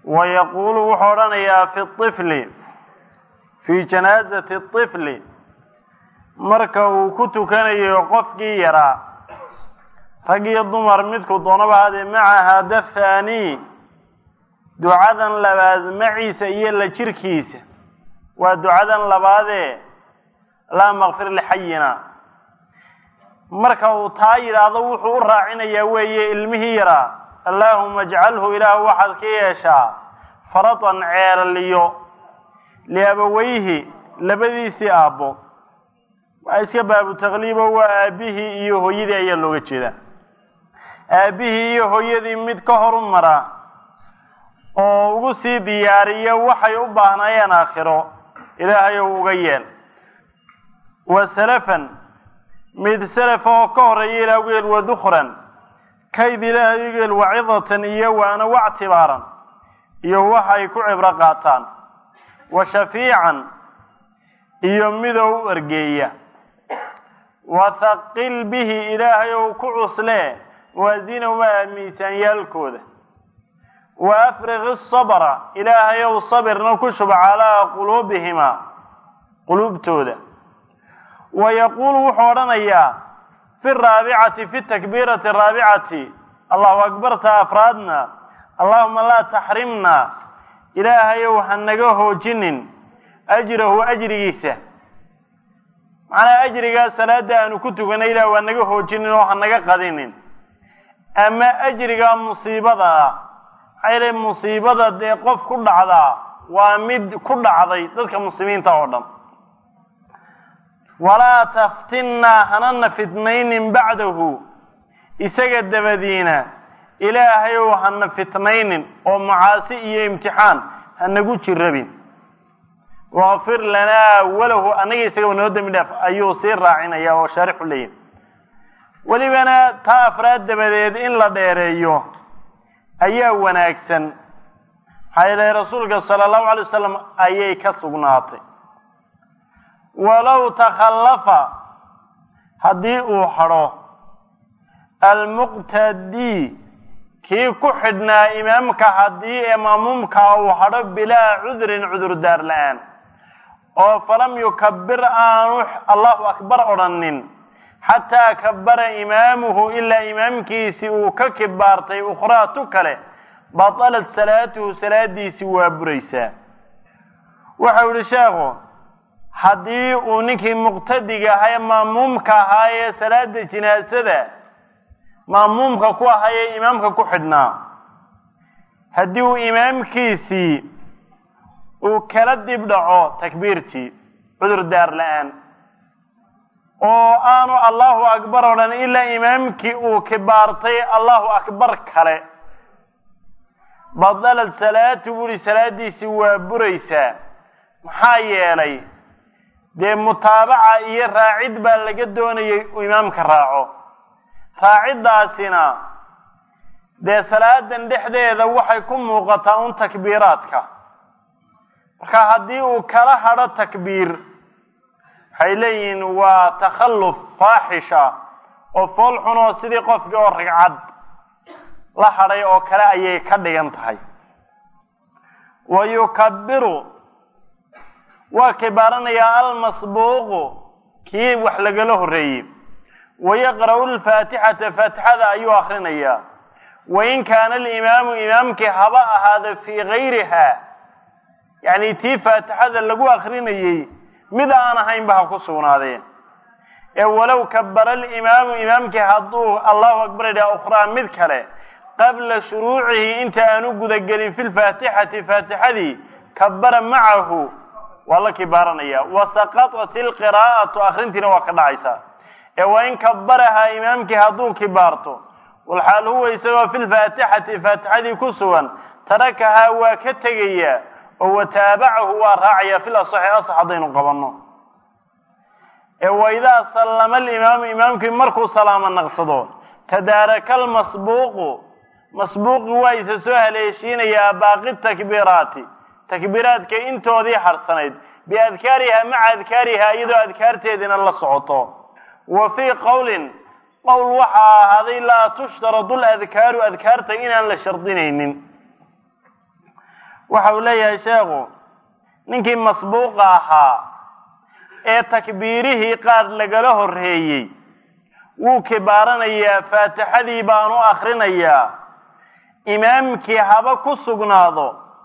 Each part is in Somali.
wa yaquulu wuxuu odhanayaa fi طifli fii janaazati الطifli marka uu ku tukanayo qofkii yaraa rag iyo dumar midku doonaba haadee maca hada thaani ducadan labaad maciisa iyo la jirkiisa waa ducadan labaadee laa makfir lixayina marka uu taa yidhaahdo wuxuu u raacinayaa weeye ilmihii yaraa allaahuma ajcalhu ilaah waxaad ka yeeshaa faratan ceelaliyo liabaweyhi labadiisii aabbo waa iska baabu takliibo waa aabbihii iyo hooyadii ayaa looga jeedaa aabbihii iyo hooyadii mid ka horumara oo ugu sii diyaariya waxay u baahnaayeen aakhiro ilaahayow uga yeel wa salafan mid salafa oo ka horreeya ilaah uga yeel wa dukhran kayd ilaahay uga yeel wacidatan iyo waana wactibaaran iyo waxay ku cibro qaataan wa shafiican iyo midow u ergeeya wa thaqil bihi ilaahay ou ku cuslee muwaasinahumaa miisaanyaalkooda wa afriq isabra ilaahay ow sabirna ku shuba calaa quluubihimaa quluubtooda wa yaquulu wuxuu odhanayaa fi raabicati fi takbiirati araabicati allahu akbarta afraadna allahuma laa taxrimna ilaahayow ha naga hoojinin ajrahu ajrigiisa macnaha ajrigaa salaada aanu ku tukanay ilah waa naga hoojinin oo ha naga qadinin ama ajrigaa musiibada ah maxaa yeele musiibada dee qof ku dhacdaa waa mid ku dhacday dadka muslimiinta oo dhan walaa taftinnaa hanana fitnaynin bacdahu isaga dabadiina ilaahayow hana fitnaynin oo macaasi iyo imtixaan hanagu jirabin waqfir lanaa walahu annaga isagaba noo dembi dhaaf ayuu sii raacinaya oo shaarixu leeyahy welibana taa afraad dabadeed in la dheereeyo ayaa wanaagsan maxaa yeele rasuulka sala allahu alay wasalam ayay ka sugnaatay walow takhallafa haddii uu hadho almuqtadii kii ku xidhnaa imaamka haddii ee maamuumkaa uu hadho bilaa cudrin cudurdaar la-aan oo falam yukabir aanu allahu akbar odhanin xataa kabara imaamuhu ilaa imaamkiisii uu ka kibaartay ukhraa tu kale batalat salaatuhu salaadiisii waa buraysaa waxau yihi sheekhu haddii uu ninkii muqtadiga ahaa ee maamuumka ahaa ee salaada jinaasada maamuumka ku ahaa ee imaamka ku xidhnaa haddii uu imaamkiisii uu kala dib dhaco takbiirtii cudur daar la-aan oo aanu allahu akbar odhan ilaa imaamkii uu kibaartay allahu akbar kale badalad salaatu buuhi salaadiisii waa buraysaa maxaa yeelay dee mutaabaca iyo raacid baa laga doonayay uu imaamka raaco raaciddaasina dee salaadan dhexdeeda waxay ku muuqataa un takbiiraadka marka haddii uu kala hadho takbiir waxay leeyihiin waa takhalluf faaxisha oo fool xun oo sidii qofkii oo ragcad la hadhay oo kale ayay ka dhigan tahay wa yukabiru waa kibaaranayaa almasbuuqu kii wax lagala horreeyey wayaqra'u lfaatixata faatixada ayuu akrinayaa wain kaana alimaamu imaamkii haba ahaada fii gayriha yacni tii faatixada lagu akrinayey mid aan ahaynba ha ku sugnaadeen ee walow kabara alimaamu imaamkii hadduu allahu akbar idhaha ukhraa mid kale qabla shuruucihi inta aanu gudagelin fi lfaatixati faatixadii kabara macahu waa la kibaaranaya wasaqatat ilqiraa'atu akrintiina waa ka dhacaysaa ee waa in kabarahaa imaamkii hadduu kibaarto walxaal huwa isagoo fi lfaatixati faatixadii ku sugan tarakahaa waa ka tegayaa oo wataabacahu waa raacaya fil asaxi asax haddaynu qabanno ee waidaa sallama alimaamu imaamkii markuu salaamo naqsado tadaaraka almasbuuqu masbuuqi waa isa soo haleeshiinayaa baaqi takbiiraati takbiiraadka intoodii harsanayd biadkaariha maca adkaariha iyadoo adkaarteediina la socoto wa fii qowlin qowl waxaa ahaaday laa tushtaradu ladkaaru adkaarta inaan la shardinaynin waxa uu leeyahay sheekhu ninkii masbuuqa ahaa ee takbiirihii qaar lagala horreeyey wuu kibaaranayaa faatixadii baanu akrinayaa imaamkii haba ku sugnaado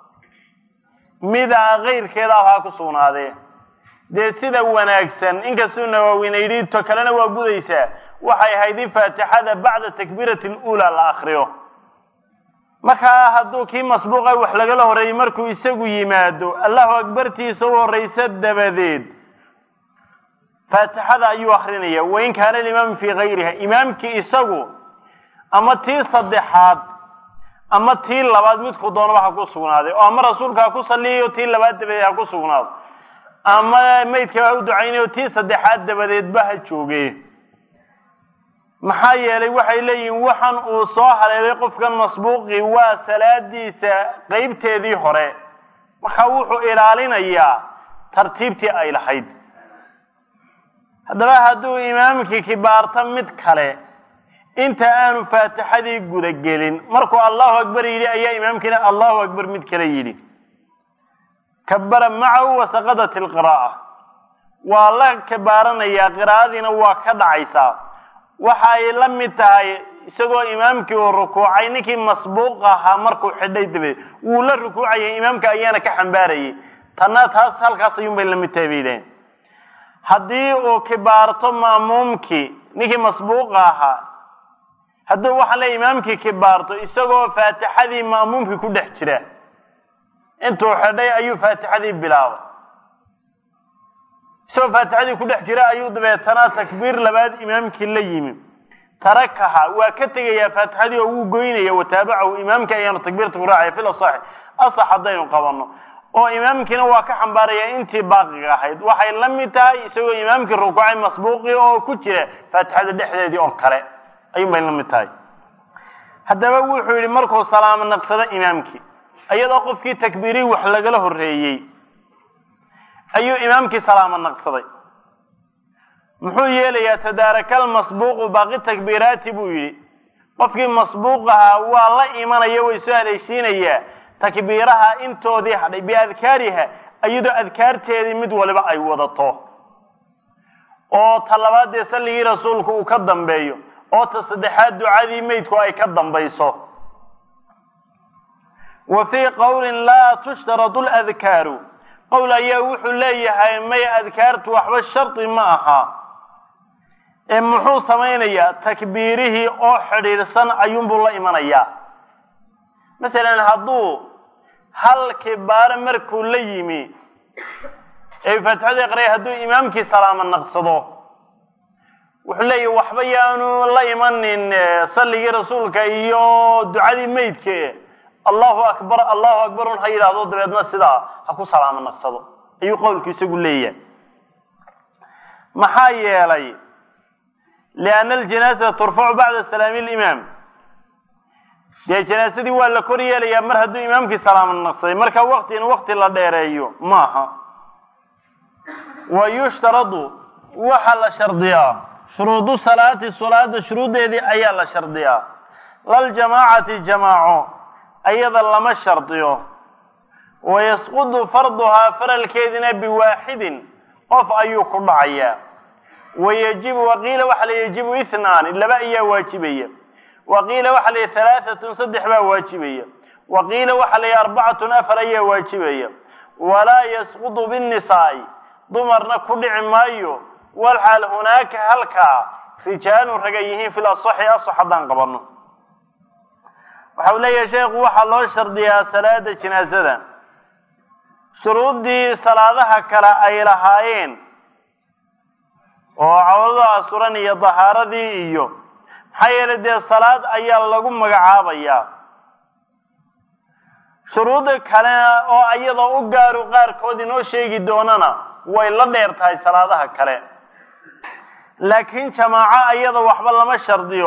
mida kayrkeedaaba ha ku sugnaadee dee sida wanaagsan inkastuu nawaawina yidhi to kalena waa gudaysaa waxay ahayd in faatixada bacda takbiirati luulaa la akriyo markaa hadduu kii masbuuqa wax lagala horreeyey markuu isagu yimaado allahu akbartiisa u horraysa dabadeed faatixada ayuu akrinaya wain kaana alimaamu fii kayriha imaamkii isagu ama tii saddexaad ama tii labaad midku doonaba ha ku sugnaaday oo ama rasuulka ha ku saliyayo tii labaad dabadeed ha ku sugnaado ama maydkaba ha u ducaynayo tii saddexaad dabadeedba ha jooge maxaa yeelay waxay leeyihiin waxan uu soo haleelay qofkan masbuuqi waa salaadiisa qeybteedii hore marka wuxuu ilaalinayaa tartiibtii ay lahayd haddaba hadduu imaamkii kibaarto mid kale inta aanu faatixadii gudagelin markuu allahu akbar yidhi ayaa imaamkiina allahu akbar mid kale yidhi kabara macahu wasaqadat ilqiraa'a waa la kibaaranayaa qiraa'adiina waa ka dhacaysaa waxa ay la mid tahay isagoo imaamkii uu rukuucay ninkii masbuuq ahaa markuu xidhay dabadeed wuu la rukuucayay imaamka ayaana ka xambaarayay tanna taas halkaas ayuunbay la mid tahay bay yidhaheen haddii uu kibaarto ma'muumkii ninkii masbuuqa ahaa hadduu waxaan leey imaamkii kibaarto isagoo faatixadii ma'muumkii ku dhex jira intuu xidhay ayuu faatixadii bilaabay isagoo faatixadii ku dhex jira ayuu dabeetana takbiir labaad imaamkii la yimi tarakaha waa ka tegayaa faatixadii oo wuu goynaya wataabacahu imaamkii ayaanu takbiirta ku raacaya fil asaxi asax haddaynu qabanno oo imaamkiina waa ka xambaaraya intii baaqiga ahayd waxay la mid tahay isagoo imaamkii rukuucay masbuuqii oo ku jira faatixada dhexdeedii oo kale ayuun bay la mid tahay haddaba wuxuu yidhi markuu salaamo naqsado imaamkii iyadoo qofkii takbiirii wax lagala horreeyey ayuu imaamkii salaamo naqsaday muxuu yeelayaa tadaarakal masbuuqu baaqi takbiiraati buu yidhi qofkii masbuuq ahaa waa la imanaya way soo haleeshiinayaa takbiiraha intoodii hadhay biadkaariha iyadoo adkaarteedii mid waliba ay wadato oo ta labaad dee salligii rasuulku uu ka dambeeyo oo ta saddexaad ducadii meydku ay ka dambayso wa fii qowlin laa tushtaratu ladkaaru qowl ayaa wuxuu leeyahay may adkaartu waxba shardi ma aha ee muxuu samaynayaa takbiirihii oo xidhiidhsan ayuunbuu la imanayaa masalan hadduu hal kibaaro markuu la yimi ee faatixada aqraya hadduu imaamkii salaamo naqsado wuxuu leeyahy waxba yaanu la imanin salligii rasuulka iyo ducadii meydka allahu akbar allahu akbar un ha yidhaahdo dabeedna sidaa ha ku salaamo naqsado ayuu qowlku isagu leeyahay maxaa yeelay lianna aljanaasata turfacu bacda salaami limaam dee janaasadii waa la kor yeelayaa mar hadduu imaamkii salaamo naqsaday marka wakti in wakti la dheereeyo maaha wa yushtaradu waxaa la shardiyaa shuruudu salaati salaada shuruuddeedii ayaa la shardiyaa laljamaacati jamaaco ayada lama shardiyo wayasqudu farduhaa faralkeedina biwaaxidin qof ayuu ku dhacayaa wayajibu waqiila waxa la yajibu ithnaani laba ayaa waajibaya waqiila waxa la yihi halaaatun saddex baa waajibaya waqiila waxa la yihi arbacatun afar ayaa waajibaya walaa yasqudu binnisaa'i dumarna ku dhici maayo walxaal hunaaka halkaa rijaalun raga yihiin fil asaxi asax haddaan qabanno waxau leeyahay sheekhu waxaa loo shardiyaa salaada janaasada shuruuddii salaadaha kale ay lahaayeen oo cawdada asuran iyo dahaaradii iyo maxaa yeelay dee salaad ayaa lagu magacaabayaa shuruudda kale oo iyadoo u gaaru qaarkood inoo sheegi doonana way la dheer tahay salaadaha kale laakiin jamaaco iyada waxba lama shardiyo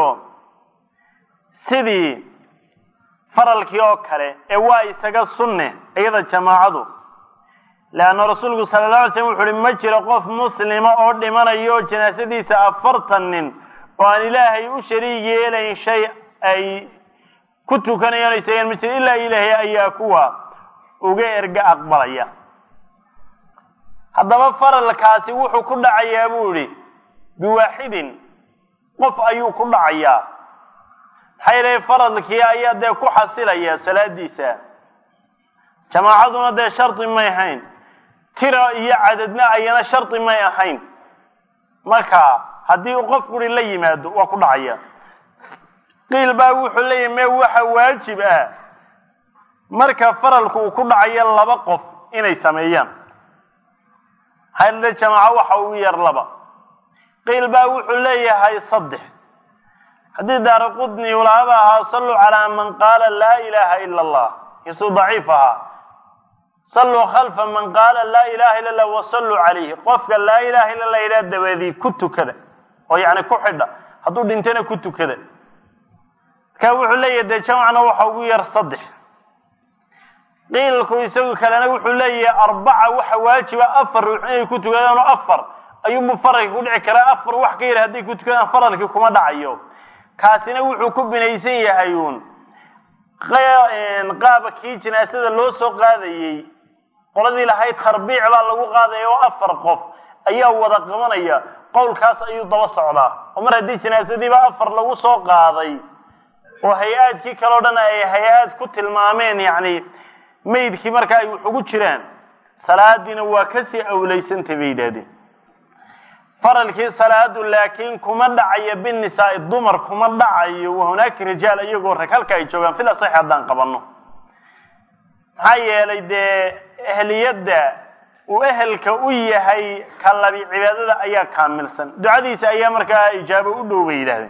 sidii faralkii oo kale ee waa isaga sunne iyada jamaacadu leanna rasuulku sala la alay slam wuxu uhi ma jiro qof muslima oo dhimanayo janaasadiisa afartan nin oo aan ilaahay u shariig yeelayn shay ay ku tukanayaan o isagan ma jiro ilaa ilaahay ayaa kuwa uga erga aqbalaya haddaba faralkaasi wuxuu ku dhacayaa buu idhi biwaaxidin qof ayuu ku dhacayaa maxaa yeelay faradkii ayaa dee ku xasilaya salaadiisa jamaacaduna dee shardi may ahayn tira iyo cadadna ayana shardi may ahayn marka haddii uu qof guri la yimaado waa ku dhacaya qiil baa wuxuu leeyahy me waxa waajib ah marka faralku uu ku dhacayo laba qof inay sameeyaan hayle jamaaco waxa ugu yar laba qiil baa wuxuu leeyahay saddex haddii daara qudni ulaaba ahaa salluu calaa man qaala laa ilaaha ila allah kiisuu daciif ahaa salluu khalfa man qaala laa ilaha illa allah wasalluu calayhi qofka laa ilaha illa allah yidhaha dabadii ku tukada oo yacni ku xidha hadduu dhintana ku tukada marka wuxuu leeyahay dee jamacna waxa ugu yar saddex qiilku isagu kalena wuxuu leeyahay arbaca waxa waajiba afar ruux inay ku tukadaan oo afar ayuunbu faralkii ku dhici karaa afar wax ka yar hadday ku tukadaan faralkii kuma dhacayo kaasina wuxuu ku binaysan yahay uun qaaba kii jinaasada loo soo qaadayey qoladii lahayd tarbiic baa lagu qaadaya oo afar qof ayaa wada qabanaya qowlkaas ayuu daba socdaa oo mar haddii jinaasadiiba afar lagu soo qaaday oo hay-aadkii kaleo dhan ay hay-aad ku tilmaameen yacni maydkii marka ay wax ugu jiraan salaadiina waa kasii awlaysantay bay yidhahdeen faralkii salaadu laakiin kuma dhacayo binisaai dumar kuma dhacayo wahunaaka rijaal iyagoo rag halka ay joogaan fil asaxi haddaan qabanno maxaa yeelay dee ehliyadda uu ehelka u yahay kalabi cibaadada ayaa kaamilsan ducadiisa ayaa markaa ijaabo u dhow bay yidhahdeen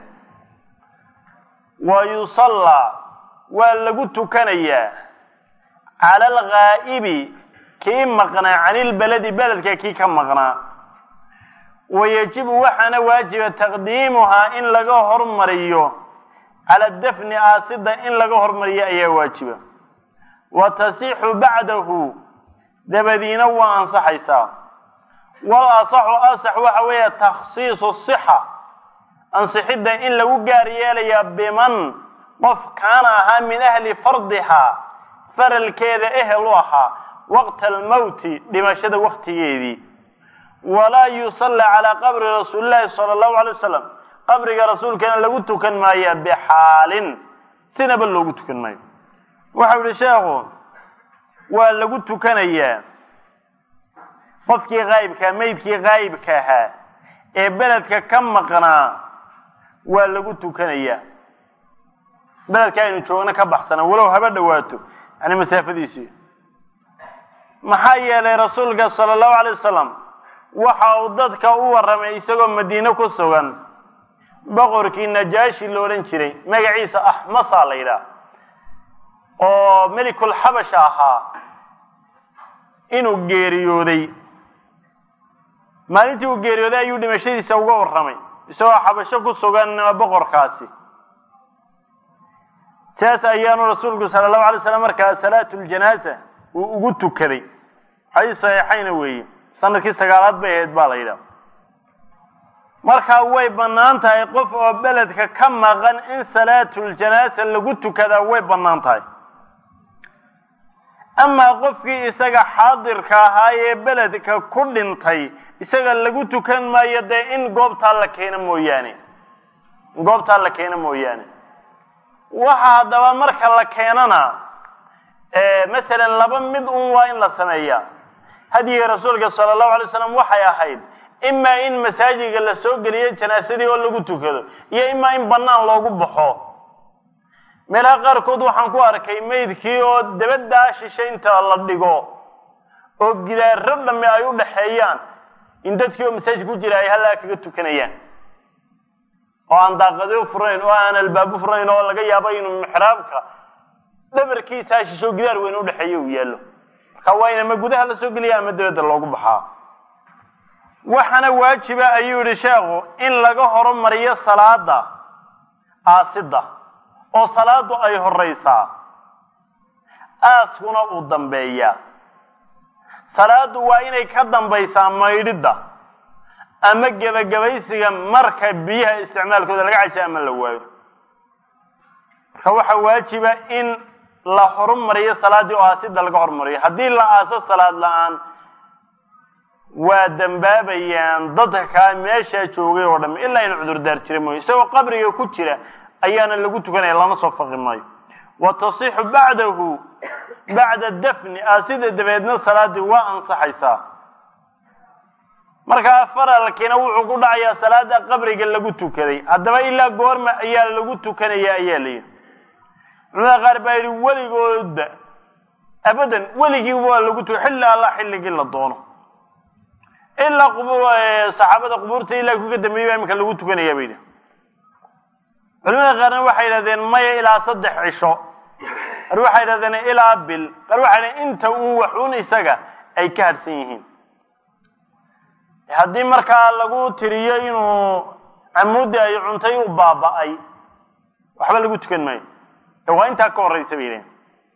wa yusallaa waa lagu tukanayaa cala alghaa'ibi kii maqnaa cani lbeledi beledka kii ka maqnaa wayajibu waxaana waajiba taqdiimuhaa in laga hormariyo cala dafni aasida in laga hormariyo ayaa waajiba wa tasixu bacdahu dabadiina waa ansaxaysaa wal asaxu asax waxa weeye takhsiisu sixa ansixidda in lagu gaar yeelayaa biman qof kaana ahaa min ahli fardihaa faralkeeda ehel u ahaa waqta almowti dhimashada waktigeedii walaa yusalla calaa qabri rasuuli llahi sala allahu alay wasalam qabriga rasuulkana lagu tukan maaya bixaalin sinaba loogu tukan maayo waxau yihi sheekhu waa lagu tukanayaa qofkii haayibkaa meydkii haayibka ahaa ee beledka ka maqnaa waa lagu tukanayaa beledka aynu joogno ka baxsana walow haba dhawaato yani masaafadiisii maxaa yeelay rasuulka sala allahu alay wasalam waxa uu dadka u warramay isagoo madiine ku sugan boqorkii najaashi la odhan jiray magaciisa axmasa la yidhaah oo melikul xabasha ahaa inuu geeriyooday maalintii uu geeriyooday ayuu dhimashadiisa uga warramay isagoo xabasho ku sugan boqorkaasi sidaas ayaanu rasuulku sala allahu alay slam markaa salaatu ljanaaza uu ugu tukaday xadiis saxiixayna weeye sanadkii sagaalaad bay ahayd baa la yidhaha markaa way bannaan tahay qof oo beledka ka maqan in salaatuljanaasa lagu tukadaa way bannaan tahay amaa qofkii isaga xaadirka ahaa ee beledka ku dhintay isaga lagu tukan maayo dee in goobtaa la keeno mooyaane in goobtaa la keeno mooyaane waxa haddaba marka la keenana masalan laba mid un waa in la sameeyaa hadyigii rasuulka sala allahu alay slam waxay ahayd imaa in masaajidka la soo geliyo janaasadii oo lagu tukado iyo imaa in bannaan loogu baxo meelaha qaarkood waxaan ku arkay maydkii oo dabaddaa shishaynta la dhigo oo gidaaro dhamme ay u dhaxeeyaan in dadkii oo masaajid ku jira ay hallaa kaga tukanayaan oo aan daaqado furayn oo aan albaabo furayn oo laga yaabo inuu mixraabka dhabarkiisaa shisho gidaar weyn udhexeeya uu yaallo marka waa in ama gudaha la soo geliya ama dabadda loogu baxaa waxaana waajiba ayuu yihi sheekhu in laga horumariyo salaada aasidda oo salaadu ay horeysaa aaskuna uu dambeeyaa salaadu waa inay ka dambaysaa maydhidda ama gebagabaysiga marka biyaha isticmaalkooda laga cajsa ama la waayo marka waxaa waajiba in la horumariyo salaaddii oo aasida laga horumariyo haddii la aaso salaad la-aan waa dembaabayaan dadka meeshaa joogay oo dham ilaa in cudurdaar jira mooye isagoo qabriga ku jira ayaana lagu tukanaya lana soo faqi maayo wa tasixu bacdahu bacda dafni aasida dabeedna salaaddii waa ansaxaysaa markaa faralkiina wuxuu ku dhacayaa salaada qabriga lagu tukaday haddaba ilaa goorma ayaa lagu tukanaya ayaa la yidhi culamada qaar baa yidhi weligoodba abadan weligii waa lagu tuka xilli alla xilligii la doono ilaa qub saxaabada qubuurta ilaa kuga dambeeyey baa iminka lagu tukanaya bay yidhi culamada qaarna waxay yidhahdeen maya ilaa saddex cisho qaar waxay yidhahdeen ilaa bil qaar waxay yidhahdeen inta uun waxuun isaga ay ka hadhsan yihiin haddii markaa lagu tiriyo inuu camuudii ay cuntay u baaba'ay waxba lagu tukan maayo ee waa intaa ka horraysa bay yidhahen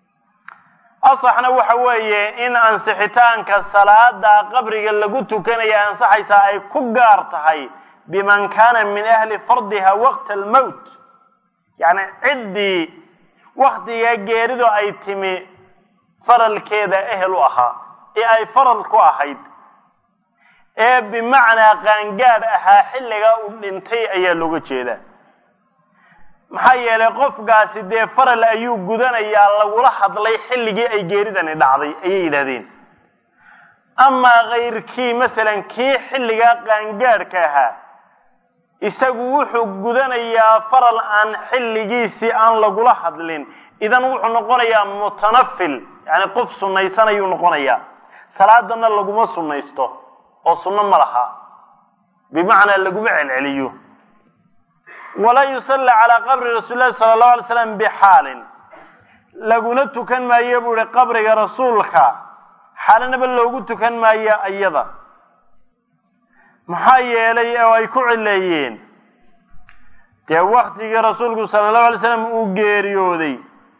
asaxna waxa weeye in ansixitaanka salaada qabriga lagu tukanaya ansaxaysaa ay ku gaar tahay biman kaana min ahli fardiha waqta almowt yacni ciddii waktigaa geeridu ay timi faralkeeda ehel u ahaa ee ay faral ku ahayd ee bimacnaa qaangaadh ahaa xilligaa uu dhintay ayaa looga jeedaa maxaa yeelay qofkaasi dee faral ayuu gudanayaa lagula hadlay xilligii ay geeridani dhacday ayay yidhahdeen amaa kayrkii masalan kii xilligaa qaangaadhka ahaa isagu wuxuu gudanayaa faral aan xilligiisii aan lagula hadlin idan wuxuu noqonayaa mutanafil yani qof sunnaysanayuu noqonayaa salaadana laguma sunnaysto oo sunno ma laha bimacnaa laguma celceliyo walaa yusalla calaa qabri rasuuli lahi sala allahu alay slam bixaalin laguna tukan maayo buu ihi qabriga rasuulka xaalanaba loogu tukan maayo iyada maxaa yeelay oo ay ku cileeyeen dee waktigii rasuulku sala allahu alay slam uu geeriyooday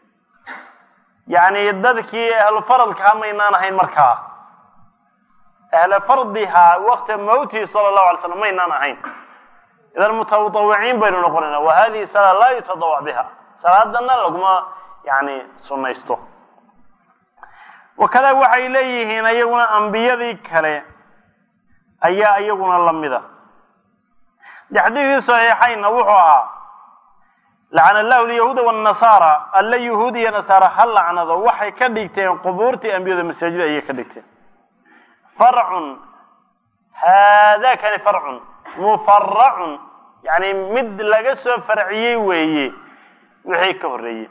yacni dadkii ahlu faralkaa maynaan ahayn markaa ahla fardihaa wakta mawtihi sala allahu alay slam maynaan ahayn idan mutatawiciin baynu noqonayna wa hadihi salaa laa yutadawac biha salaadana laguma yani sunnaysto wakada waxay leeyihiin iyaguna ambiyadii kale ayaa iyaguna lamida de xadiidkii saxiixaynna wuxuu ahaa lacana allahu lyahuuda wanasaara alla yahuud iyo nasaara ha lacnado waxay ka dhigteen qubuurtii ambiyada masaajida ayay ka dhigteen farcun haada kani farcun mufaracun yani mid laga soo farciyey weeye wixii ka horreeyey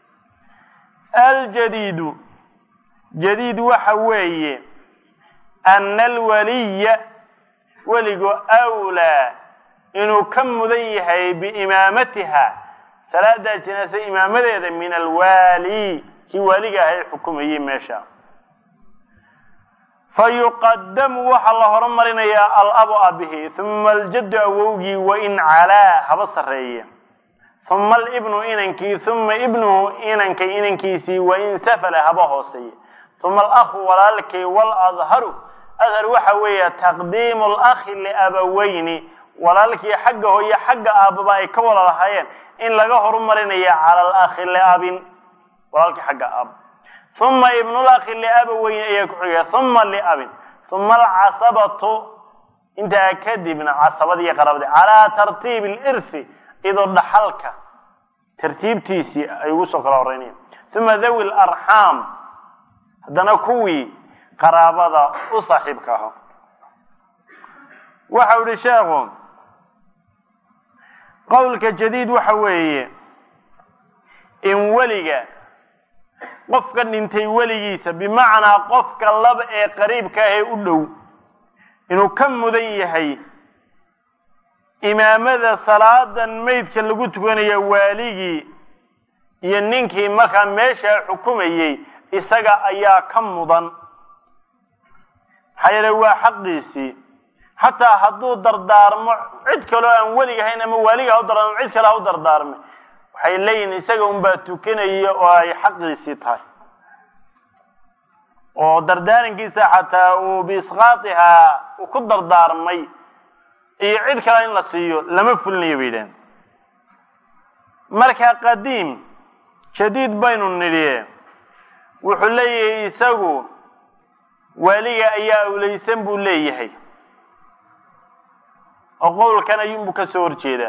aljadiidu jadiid waxa weeye ana alwaliya weligu awlaa inuu ka mudan yahay biimaamatiha salaada janaasa imaamadeeda min alwaali kii waaliga ahay xukumayey meesha fayuqadamu waxaa la horumarinayaa alabu abihi uma aljaddu awowgii wain calaa haba sarreeye uma alibnu inankii uma ibnuhu inankay inankiisii wain safala haba hooseeye uma alakhu walaalkay waladharu adhar waxa weeye taqdiimu lakhi liabaweyni walaalkii xagga hooye xagga aababa ay ka wada lahaayeen in laga horumarinaya cala alakhi liabin walaalkii xagga aab uma ibnulakhi liabaweyni ayaa ku xigaya uma liabin uma alcasabatu intaa kadibna casabadii qarabadii calaa tartiibi lirthi iyadoo dhaxalka tartiibtiisii ay ugu soo kala horreynayaan uma dhawi larxaam haddana kuwii qaraabada u saaxiibka aho waxau yihi sheekhu qowlka jadiid waxa weeye in weliga qofka dhintay weligiisa bimacnaa qofka laba ee qariibka ah ee u dhow inuu ka mudan yahay imaamada salaadan maydka lagu tukanaya waaligii iyo ninkii markaa meeshaa xukumayey isaga ayaa ka mudan maxaa yeele waa xaqiisii xataa hadduu dardaarmo cid kaloo aan welig ahayn ama waaliga ha u dardaarmo cid kale ha u dardaarme waxay leeyihin isaga unbaa tukanaya oo ay xaqiisii tahay oo dardaarankiisa xataa uu biisqaatihaa uu ku dardaarmay iyo cid kale in la siiyo lama fulinayo bay yidhahen marka qadiim jadiid baynu nidhi wuxuu leeyahay isagu waaliga ayaa awlaysan buu leeyahay oo qowlkan ayuunbuu ka soo horjeedaa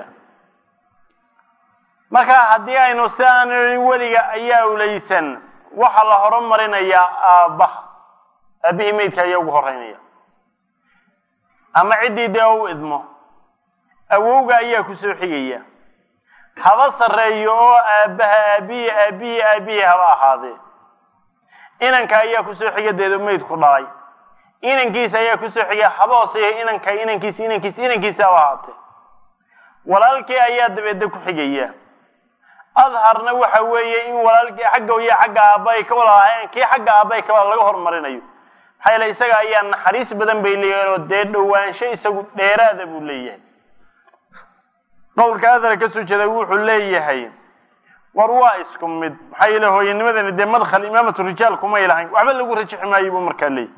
marka haddii aynu si aan weliga ayaa awlaysan waxaa la horumarinayaa aabbaha aabbihii meydka ayaa ugu horeynaya ama ciddii dee u idmo awowga ayaa kusoo xigaya haba sarreeyo oo aabbaha aabihi aabihi aabihii haba ahaadee inanka ayaa kusoo xiga deedo meydku dhalay inankiisa ayaa kusoo xiga haba hooseeya inanka inankiisa inankiisa inankiisa haba ahaatee walaalkii ayaa dabeedna ku xigaya adharna waxa weeye in walaalkii xagga iyo xagga aabba ay ka wada ahaayeen kii xagga aabba ay kawada laga horumarinayo maxaa yeele isaga ayaa naxariis badan bay leeyahin oo dee dhowaansho isagu dheeraada buu leeyahay qowlka adhar ka soo jeeda wuxuu leeyahay war waa isku mid maxaa yeele hooyanimadani dee madkhal imaamatu rijaal kumay lahayn waxba lagu rajixi maayo buu markaa leeyahy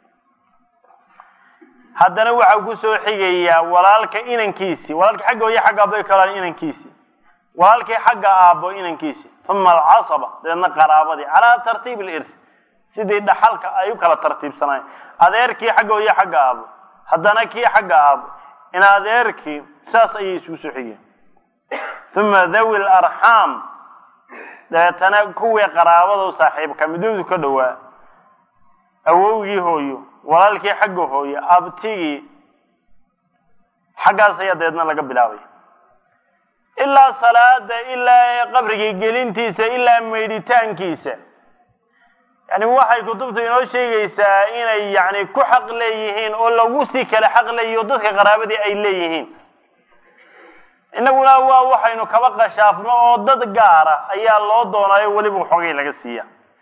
haddana waxaa kusoo xigayaa walaalka inankiisii walaalka xagga hooye xagga aabba ay ka wada inankiisii walaalkii xagga aabbo inankiisi uma alcasaba dabeedna qaraabadii calaa tartiib ilirth sidii dhaxalka ay u kala tartiibsanayen adeerkii xagga hooye xagga aabbo haddana kii xagga aabbo in adeerkii saas ayay isugu soo xigeen uma dhawi larxaam dabeetana kuwii qaraabada saaxiibka midoodu ka dhowaa awowgii hooyo walaalkii xagga hooye abtigii xaggaas ayaa dabeedna laga bilaabay ilaa salaada ilaa qabrigii gelintiisa ilaa meydhitaankiisa yani waxay kutubtu inoo sheegaysaa inay yani ku xaq leeyihiin oo lagu sii kale xaq leeyihi oo dadka qaraabadii ay leeyihiin innaguna waa waxaynu kaba qashaafno oo dad gaara ayaa loo doonaayo weliba waxoogay laga siiya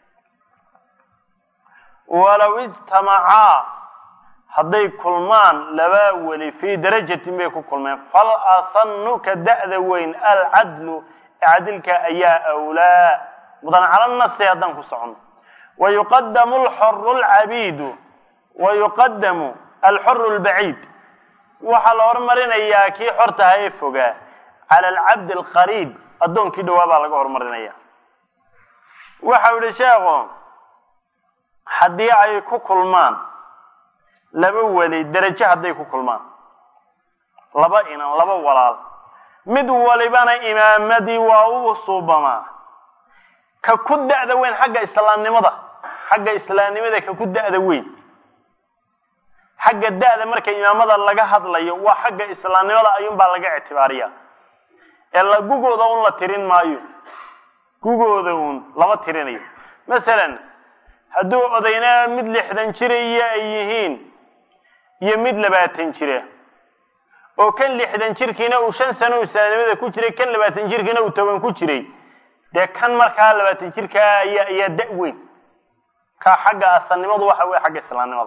walow ijtamacaa hadday kulmaan laba weli fii darajatin bay ku kulmeen fal asanu ka da'da weyn alcadlu cadilka ayaa awlaa mudan cala nasi haddaan ku socono wayuqadamu alxoru lcabiidu wayuqadamu alxoru lbaciid waxaa la hormarinayaa kii xortaha ee fogaa cala alcabdi alqariib addoonkii dhowaa baa laga hormarinaya waxau yihi sheekhu haddii ay ku kulmaan laba weli derajo hadday ku kulmaan laba inan laba walaal mid walibana imaamadii waa u suubamaa ka ku da'da weyn xagga islaamnimada xagga islaamnimada ka ku da'da weyn xagga da'da marka imaamada laga hadlayo waa xagga islaamnimada ayuunbaa laga ictibaariya ee la gugooda un la tirin maayo gugooda uun lama tirinayo masalan hadduu odayna mid lixdan jira iyo ay yihiin iyo mid labaatan jira oo kan lixdan jirkiina uu shan sano islaamnimada ku jiray kan labaatan jirkiina uu toban ku jiray dee kan markaa labaatan jirkaa ayaa ayaa da' weyn kaa xagga asalnimadu waxa weye xagga islaamnimada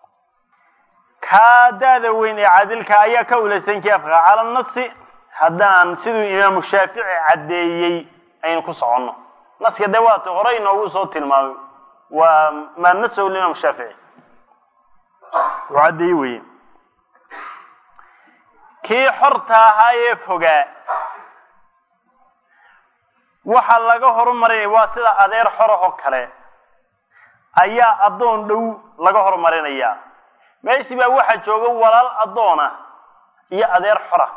kaa da'da weyn ee caadilka ayaa ka ulaysan kii afka cala nasi haddaan siduu imaamu shaafici caddeeyey aynu ku soconno naska dee waata hore inoogu soo tilmaamay waa maa nasahu limaam shaafici uu caddeeye weye kii xorta ahaa ee fogaa waxaa laga horumarinaya waa sida adeer xorahoo kale ayaa addoon dhow laga horumarinayaa meeshii baa waxaa jooga walaal addoona iyo adeer xora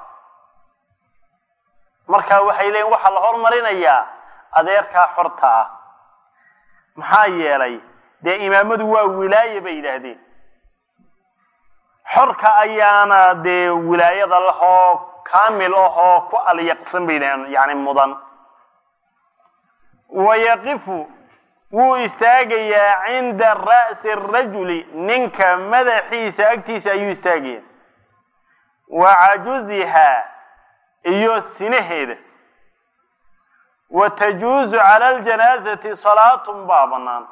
marka waxay leeyiin waxaa la horumarinayaa adeerkaa xorta ah maxaa yeelay dee imaamadu waa wilaaye bay yidhaahdeen xorka ayaana dee wilaayada lahoo kaamil ahoo ku alyaqsan bay yidhahdeen yani mudan wayaqifu wuu istaagayaa cinda ra'si rajuli ninka madaxiisa agtiisa ayuu istaagaya wa cajuzihaa iyo sinaheeda wa tajuuzu cala aljanaazati salaatun baa bannaan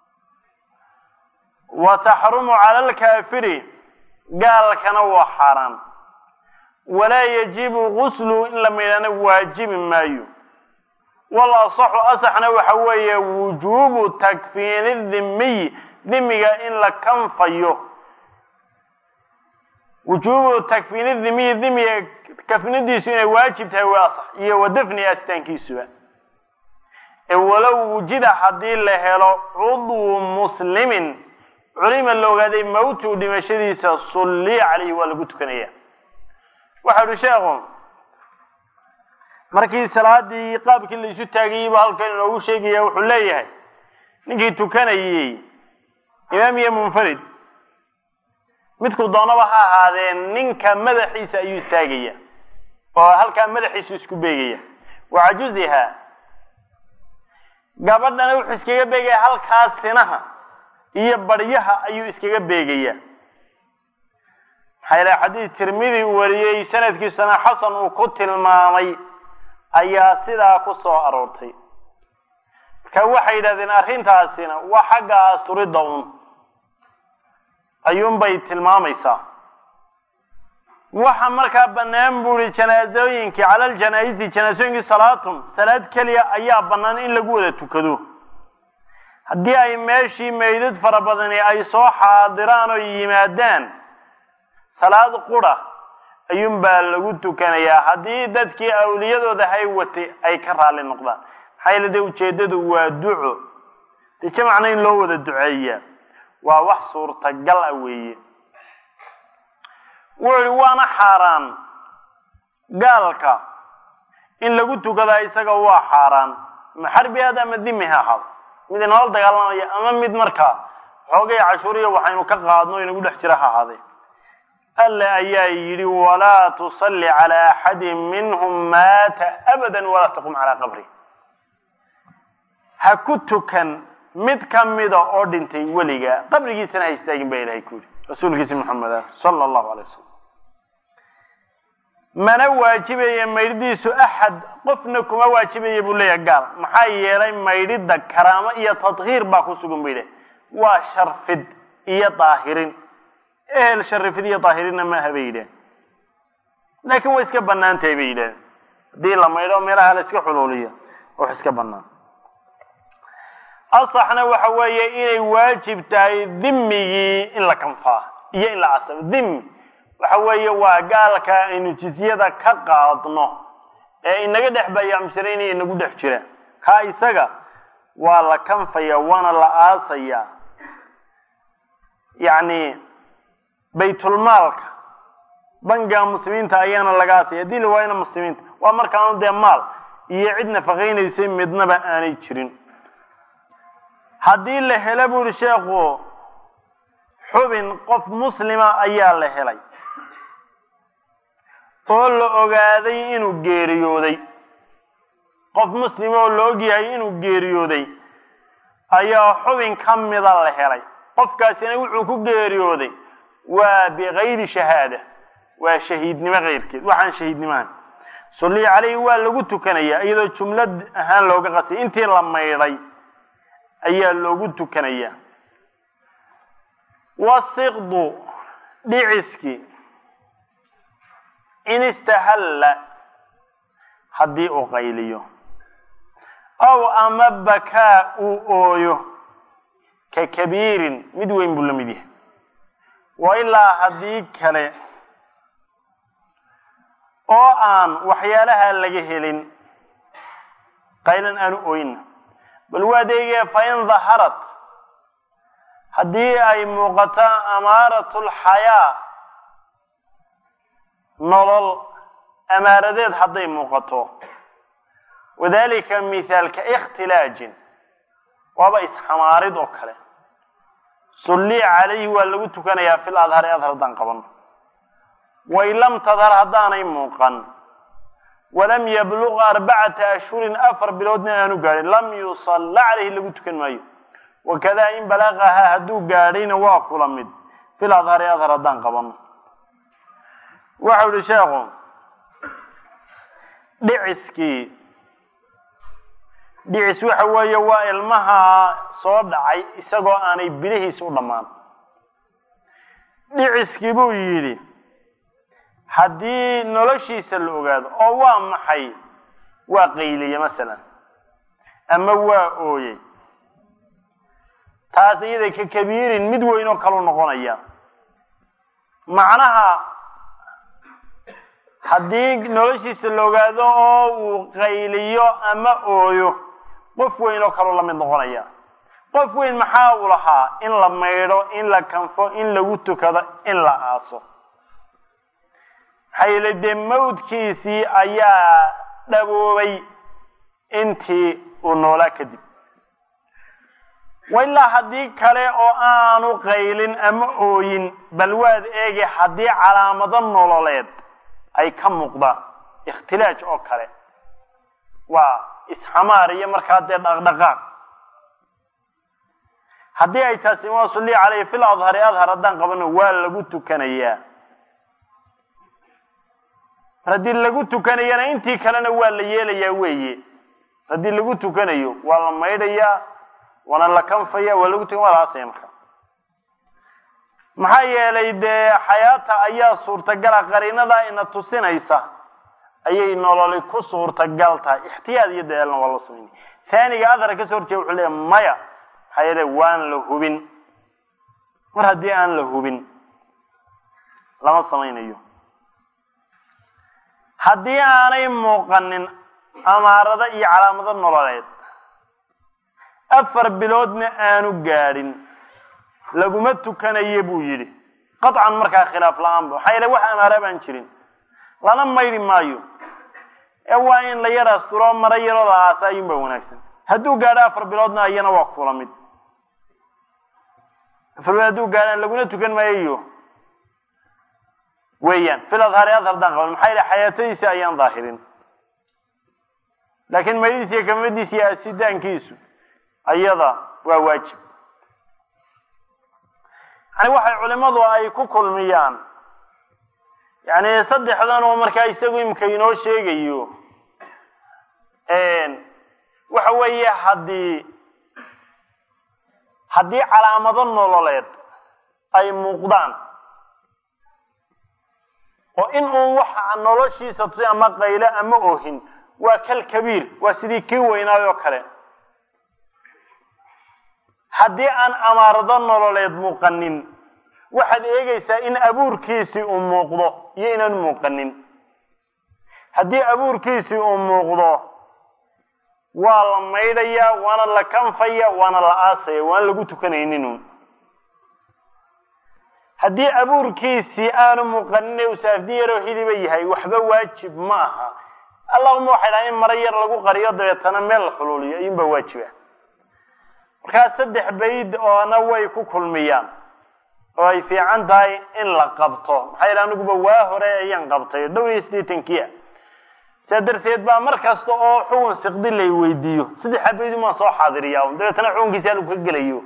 wa taxrumu cala alkaafiri gaalkana waa xaaraan walaa yajibu guslu in la maydhana waajibi maayo wal asaxu asaxna waxa weeye wujuubu takfiini dhimiy dhimiga in la kanfayo wujuubu takfiini dhimiyi dhimiga kafnidiisu inay waajib tahay waa asax iyo wa dafni asitaankiisuba ee walow wujida haddii la helo cudwu muslimin culima la ogaaday mawtu dhimashadiisa sulliya calayhi waa lagu tukanaya waxa uhi sheekhu markii salaadii qaabkii la isu taagayey baa halkan inoogu sheegaya wuxuu leeyahay ninkii tukanayey imaam iyo munfarid midku doonaba ha ahaadee ninka madaxiisa ayuu istaagaya oo halkaa madaxiisu isku beegaya wa cajuziha gabadhana wuxuu iskaga beegaya halkaa sinaha iyo baryaha ayuu iskaga beegaya maxaa ilaha xadiis tirmidi uu wariyey sanadkiisana xasan uu ku tilmaamay ayaa sidaa ku soo aroortay marka waxay yidhahdeen arrintaasina waa xagga asturidda un ayuunbay tilmaamaysaa waxa markaa bannaan bu ihi janaasooyinkii cala aljanaa'izi janaasooyinkii salaatun salaad keliya ayaa bannaan in lagu wada tukado haddii ay meeshii meydad fara badani ay soo xaadiraan oo yimaadaan salaad qura ayuunbaa lagu tukanayaa haddii dadkii awliyadooda hay watay ay ka raalli noqdaan maxaa yeele dee ujeeddadu waa duco dee jamacna in loo wada duceeyaa waa wax suurtagal ah weeye wuxu ihi waana xaaraan gaalka in lagu tukadaa isaga waa xaaraan ma xarbi aad ama dimi ha ahaado mid inoola dagaalamaya ama mid markaa xoogay cashuuriya waxaynu ka qaadno inagu dhex jira ha ahaadee alle ayaa yidhi walaa tusalli calaa axadin minhum maata abadan walaa taqum calaa qabri ha ku tukan mid ka mida oo dhintay weligaa qabrigiisana ha istaagin baa ilahay ku yidhi rasuulkiisi maxameda sala allahu alay wasalam mana waajibaya maydhidiisu axad qofna kuma waajibaya buu leeyahay gaal maxaa yeelay maydhidda karaamo iyo tadhiir baa ku sugan ba yidhahay waa sharfid iyo daahirin ehel sharifid iyo daahirinna maaha bay yidhahen laakiin way iska bannaan tahay bay yidhahen haddii la maydho meelaha la iska xuluuliyo wax iska bannaan asaxna waxa weeye inay waajib tahay dhimigii in la kanfaa iyo in la casabo dhimmi waxa weeye waa gaalka aynu jizyada ka qaadno ee inaga dhex bayaamsiraynaya inagu dhex jira kaa isaga waa la kanfaya waana la aasaya yacni baytulmaalka bangiga muslimiinta ayaana laga aasaya haddii la waayana muslimiinta waa markaanu dee maal iyo cid nafaqaynaysay midnaba aanay jirin haddii la helo bu uhi sheekhu xubin qof muslima ayaa la helay oo la ogaaday inuu geeriyooday qof muslima oo la ogyahay inuu geeriyooday ayaa xubin ka mida la helay qofkaasina wuxuu ku geeriyooday waa bikayri shahaada waa shahiidnimo keyrkeed waxaan shahiidnimo ahayn sulli caleyhi waa lagu tukanayaa iyadoo jumlad ahaan looga qasay intii la maydhay ayaa loogu tukanayaa wasiqdu dhiciskii in istahalla haddii uu qayliyo aw ama bakaa uu ooyo ka kabiirin mid weyn buu la mid yahay wa ilaa haddii kale oo aan waxyaalaha laga helin qaylan aanu ooyna bal waa deegee fain daharat haddii ay muuqato amaaratulxayaa nolol amaaradeed hadday muuqato wadalika mithaalka ikhtilaajin waaba isxamaarid oo kale sulli calayhi waa lagu tukanayaa fil adhari adhar haddaan qabano wain lam tadhar haddaanay muuqan walam yabluq arbacata ashhurin afar biloodna aanu gaadhin lam yusalla calayhi lagu tukan maayo wakadaa in balaqahaa hadduu gaadhayna waa kula mid fil adhari adhar haddaan qabano waxau ihi sheekhu dhiciskii dhicis waxa weeye waa ilmaha soo dhacay isagoo aanay bilihiis u dhammaan dhiciskii buu yidhi haddii noloshiisa la ogaado oo waa maxay waa qayliye masalan ama waa ooyey taas iyada ka kabiirin mid weyn oo kalu noqonaya macnaha haddii noloshiisa la ogaado oo uu qayliyo ama ooyo qof weyn oo kaloo la mid noqonaya qof weyn maxaa uu lahaa in la maydho in la kanfo in lagu tukado in la aaso maxaa yeele dee mawdkiisii ayaa dhaboobay intii uu noolaa kadib wa ilaa haddii kale oo aanu qaylin ama ooyin bal waad eegi haddii calaamado nololeed ay ka muuqdaan ikhtilaaj oo kale waa isxamaar iyo markaa dee dhaqdhaqaaq haddii ay taasi waa sulli caleyhi fil adhari adhar haddaan qabano waa lagu tukanayaa haddii lagu tukanayana intii kalena waa la yeelayaa weeye haddii lagu tukanayo waa la maydhayaa waana la kanfaya waa lagu tukan waa la aasaya marka maxaa yeelay dee xayaata ayaa suurtagala qariinada ina tusinaysa ayay nololi ku suurtagal tahay ixtiyaad iyo daalna waa loo samaynaya taaniga adhar kasoo horjeeda wuxuu leeya maya maxaa yeele waan la hubin mar haddii aan la hubin lama samaynayo haddii aanay muuqanin amaarado iyo calaamado nololeed afar biloodna aanu gaadhin laguma tukanaye buu yidhi qaطcan markaa khilaaf la-aanba maxaa yeele wax amaara baan jirin lana maydhi maayo ee waa in la yar asturo maro yarooda aasa ayuun baa wanaagsan hadduu gaadho afar biloodna iyana waa kula mid afar bilood hadduu gaadhaan laguna tukan maayayo weeyaan fil adhaari adhar daan qaban maxaa yeele xayaatadiisi ayaan daahirin laakiin maydhiisa iyo kamadiisa iyo asitaankiisu ayada waa waajib yani waxay culimadu ay ku kulmiyaan yani saddexdan oo markaa isagu imika inoo sheegayo waxa weeye haddii haddii calaamado nololeed ay muuqdaan oo in uun waxa noloshiisa tusi ama qaylo ama ohin waa kal kabiir waa sidii kii weynaayoo kale haddii aan amaarado nololeed muuqanin waxaad eegaysaa in abuurkiisii uu muuqdo iyo inaan muuqanin haddii abuurkiisii uu muuqdo waa la maydhayaa waana la kanfaya waana la aasaya waana lagu tukanayninun haddii abuurkiisii aanu muuqanin ee uu saafdi yaroo hidiba yahay waxba waajib ma aha allahuma waxay dhaha in maro yar lagu qariyo dabeetana meel la xuluuliyo ayuunbaa waajiba markaa saddex bayd oona way ku kulmiyaan oo ay fiican tahay in la qabto maxaa yidhi aniguba waa hore ayaan qabtay dhow iyo siddeetankiia sidaa darteed baa mar kasta oo xugun siqdi lay weydiiyo saddexa baydin waan soo xaadiriyaa dabeetana xukunkiisi halku ka gelayo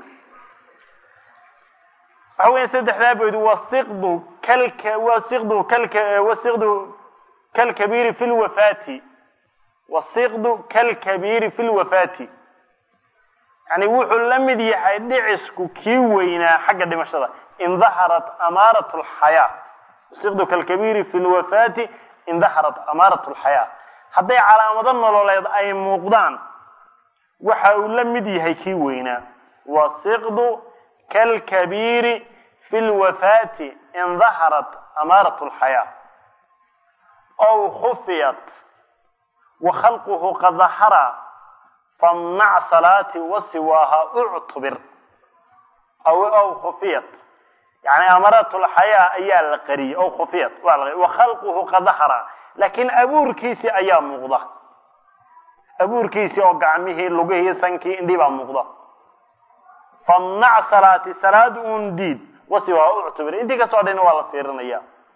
waxa weya saddexdaa baydu wasiqdu kalka wasiqdu kalka wasiqdu kalkabiiri fi lwafaati wasiqdu kalkabiiri fi lwafaati yani wuxuu la mid yahay dhicisku kii weynaa xagga dhimashada in daharat amaarat lxayaa wasiqdu kalkabiiri fi lwafaati in daharat amaarat lxayaa hadday calaamado nololeed ay muuqdaan waxa uu la mid yahay kii weynaa wasiqdu kalkabiiri fi lwafaati in daharat amaarat lxayaa ow khufiyat wa khalquhu qad dahara famnac salaati wasiwaaha uctubir aw aw khufiyat yani amaarat lxayaa ayaa la qariyey ow khufiyat waa la wa khalquhu qad dahara laakiin abuurkiisii ayaa muuqda abuurkiisii oo gacmihii lugihii sankii indhii baa muuqda famnac salaati salaad uun diid wasiwaaha uctubir intii kasoo dhayna waa la fiirinaya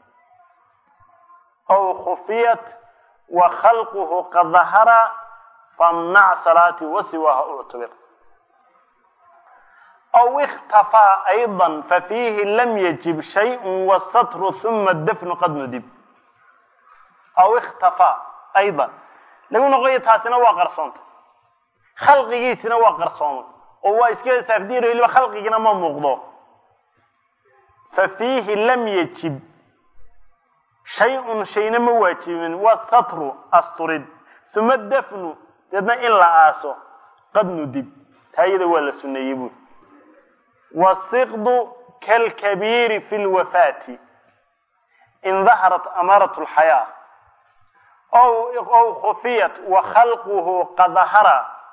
aw khufiyat wa khalquhu qad dahara famnac salaati wasiwaaha uctubir aw ikhtafaa ayضa fafiihi lam yajib shayء wasatru huma dafnu qad nudib aw ikhtafaa ayضa lagu noqoyo taasina waa qarsoonta khalqigiisina waa qarsoomay oo waa iska saafdiiro weliba khalqigina ma muuqdo fa fiihi lam yajib shay-un shayna ma waajibin wasatru asturid uma dafnu deedna in la aaso qad nudib taa iyada waa la suneeyey buuri wasiqdu kalkabiiri fi lwafaati in daharat amaarat lxayaa ow khufiyat wa khalquhu qad dahara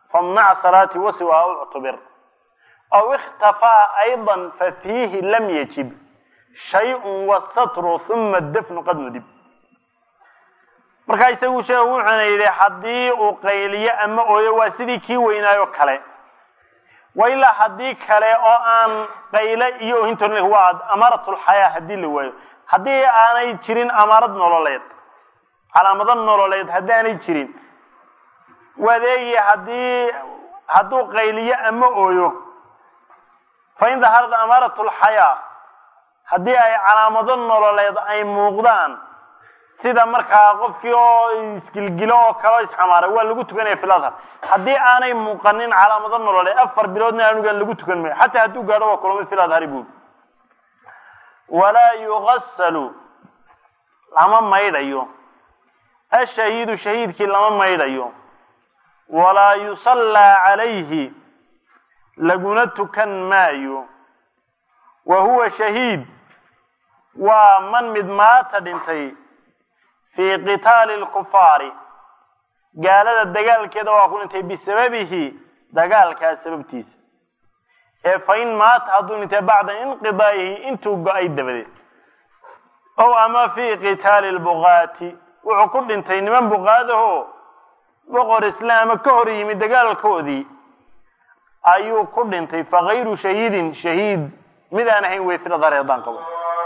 famnac salaati wasiwaa uctubir aw ikhtafaa ayضa fafiihi lam yajib shayء wasatru huma dafnu qad nudib markaa isagu sheegu wuxuuna yidhi haddii uu qayliyo ama ooyo waa sidii kii weynaayo kale wa ilaa haddii kale oo aan qayle iyo ohintoon waa amaaratulxayaa haddii la waayo haddii aanay jirin amaarad nololeed calaamado nololeed haddii aanay jirin wadeegi haddii hadduu qayliyo ama ooyo fa in daharad amaaratulxayaa haddii ay calaamado nololeed ay muuqdaan sida markaa qofkii oo isgilgilo oo kale isxamaaray waa lagu tukanaya fil adhar haddii aanay muuqanin calaamado nololeed afar biloodna anugaan lagu tukan mayo xataa hadduu gaadho waa kulamo fil adhari buuri walaa yugasalu lama maydhayo ashahiidu shahiidkii lama maydhayo walaa yusallaa calayhi laguna tukan maayo wa huwa shahiid waa man mid maata dhintay fii qitaali lkufaari gaalada dagaalkeeda waa ku dhintay bisababihi dagaalkaas sababtiisa ee fa in maata hadduu dhintay bacda inqidaa'ihi intuu go-ay dabadeed ow ama fii qitaali lbuqaati wuxuu ku dhintay niman buqaadahoo boqor islaama ka hor yimid dagaalkoodii ayuu ku dhintay fakayru shahiidin shahiid mid aan ahayn wey filadar haddaan qabo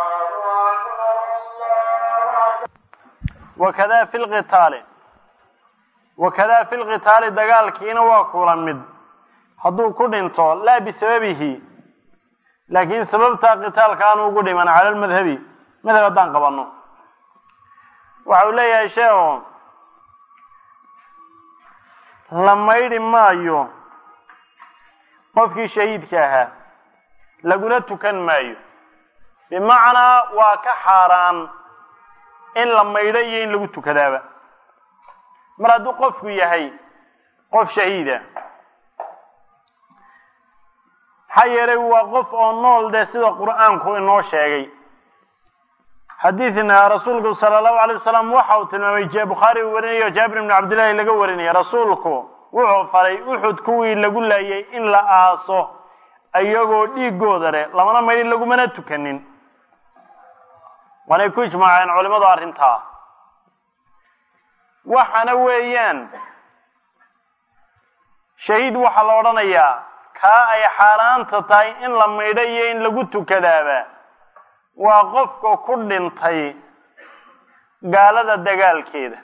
wakada fi lqitaali wakada fi lqitaali dagaalkiina waa kula mid hadduu ku dhinto laa bisababihi laakiin sababta qitaalka aanu ugu dhiman cala lmadhabi madhab haddaan qabano waxa uu leeyahay sheekhu la maydhi maayo qofkii shahiidka ahaa laguna tukan maayo bimacnaa waa ka xaaraan in la maydho iyo in lagu tukadaaba mar hadduu qofku yahay qof shahiida maxaa yeelay waa qof oo nool dee sida qur-aanku inoo sheegay xadiidna rasuulku sala allahu alay wasalam waxa uu tilmaamay bukhaari uu warinayo jaabir ibnu cabdillahi laga warinaya rasuulku wuxuu faray uxud kuwii lagu laayay in la aaso iyagoo dhiigooda leh lamana maydhin lagumana tukanin waanay ku ijmaaceen culimadu arrintaa waxaana weeyaan shahiid waxaa la odhanayaa kaa ay xaaraanta tahay in la maydho iyo in lagu tukadaaba waa qofka ku dhintay gaalada dagaalkeeda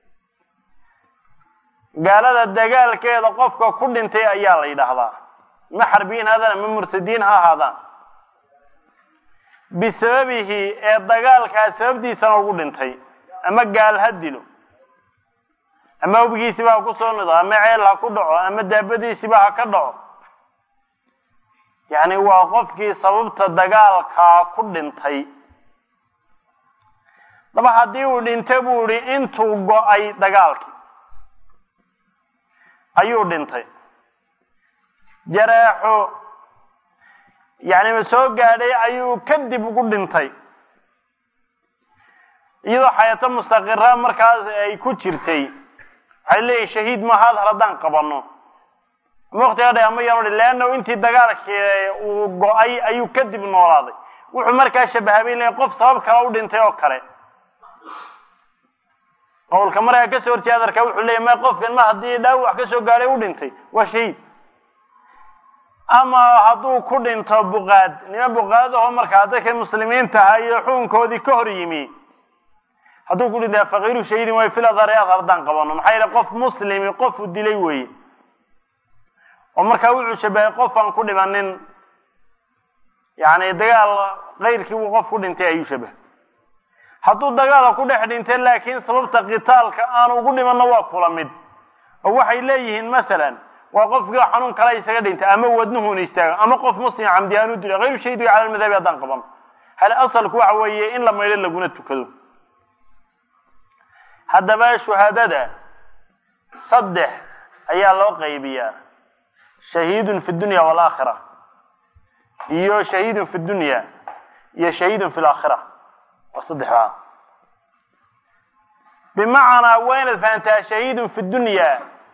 gaalada dagaalkeeda qofka ku dhintay ayaa la yidhaahdaa ma xarbiyiin haadaan ama murtadiin ha ahaadaan bisababihi ee dagaalkaa sababtiisana ugu dhintay ama gaal ha dilo ama hubgiisiba ha ku soo nido ama ceel ha ku dhaco ama daabadiisiba ha ka dhaco yacni waa qofkii sababta dagaalkaa ku dhintay daba haddii uu dhinto buu ihi intuu go-ay dagaalkii ayuu dhintay jareexo yacni ma soo gaadhay ayuu kadib ugu dhintay iyadoo xayato mustaqira markaas ay ku jirtay waxay leeyihin shahiid maaha adhar haddaan qabano ama waktiga dha ama yaanu leanna intii dagaalkii uu go-ay ayuu kadib noolaaday wuxuu markaa shabahabay leeyahy qof sabab kale u dhintay oo kale qowlka markaa kasoo horjeeda adarka wuxuu leeyahy ma qofkan ma haddii dhaawac kasoo gaadhay u dhintay waa shahiid ama hadduu ku dhinto buqaad nima buqaadaho markaa dadkay muslimiintaha iyo xukunkoodii ka hor yimi hadduu ku dhintaa faqiiru shahiidin way fil adhari adhar haddaan qabano maxaa yeele qof muslimi qofu dilay weeye oo markaa wuxuu shabahay qof aan ku dhimanin yani dagaal kayrkii uu qof ku dhintay ayuu shabahay hadduu dagaala ku dhex dhintay laakiin sababta qitaalka aanu ugu dhimanno waa kula mid oo waxay leeyihiin masalan waa qofkii xanuun kale isaga dhintay ama wadnuhuna istaago ama qof muslim camdi aanu dilay hayru shahidi cala lmadhabi haddaan qabano hal asalku waxa weeye in la maydho laguna tukado haddaba shuhaadada saddex ayaa loo qaybiyaa shahiidun fi dunya waalaakhira iyo shahiidun fi dunya iyo shahiidun fi laakhira waa saddexdaa bimacnaa waa inaad fahantaa shahiidun fi dunya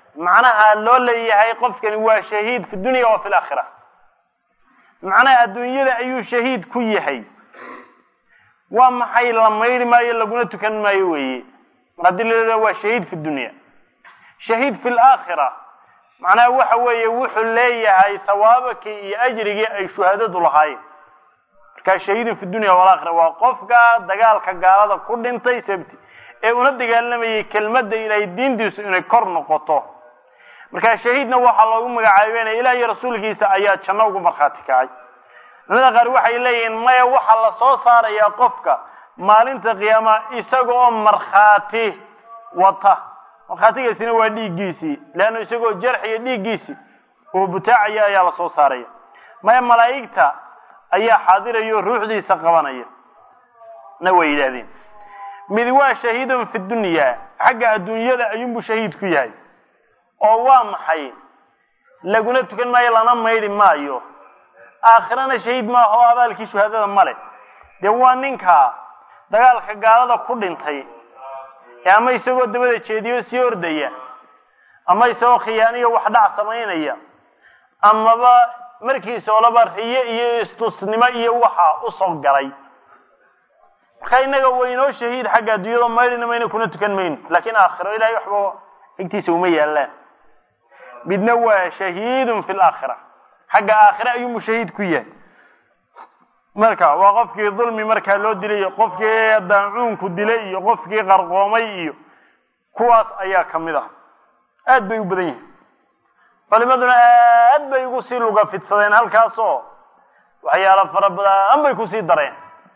macnaha loo leeyahay qofkani waa shahiid fi dunya wa fi laakhira macnaha adduunyada ayuu shahiid ku yahay waa maxay la mayri maayo laguna tukan maayo weeye mar haddii la waa shahiid fi dunya shahiid fi laakhira macnaha waxa weeye wuxuu leeyahay hawaabakii iyo ajrigii ay shuhadadu lahaayeen markaa shahiidun fi dunya walaakhira waa qofka dagaalka gaalada ku dhintay sabti ee una dagaalamayay kelmadda ilaahay diintiisu inay kor noqoto markaa shahiidna waxaa loogu magacaabeynaya ilaah iyo rasuulkiisa ayaa janno ugu markhaati kacay culamada qaar waxay leeyihiin maya waxaa la soo saarayaa qofka maalinta qiyaama isaga oo markhaati wata markhaatigaasina waa dhiiggiisii leanna isagoo jarxiya dhiiggiisii oo butaacaya ayaa la soo saaraya maya malaa'igta ayaa xaadiraya oo ruuxdiisa qabanaya na way yidhaahdeen mid waa shahiidun fi dunya xagga adduunyada ayuunbuu shahiid ku yahay oo waa maxay laguna tukan maayo lana maydhi maayo aakhirana shahiid maaha oo abaalkii shuhaadada male dee waa ninka dagaalka gaalada ku dhintay ee ama isagoo dabada jeediyo sii ordaya ama isagoo khiyaaniyo wax dhac samaynaya amaba markiisa olaba riye iyo istusnimo iyo waxa usoo galay marka innaga waynoo shahiid xagga adduunyada maydhina mayna kuna tukan mayno laakiin aakhiro ilahay waxba egtiisa uma yaallaan midna waa shahiidun fi laakhira xagga aakhire ayuunbu shahiid ku yahay marka waa qofkii dulmi markaa loo dilay iyo qofkii daacuunku dilay iyo qofkii qarqoomay iyo kuwaas ayaa ka mid ah aad bay u badan yihiin culimaduna aad bay ugu sii luga fidsadeen halkaasoo waxyaalo fara badan bay kusii dareen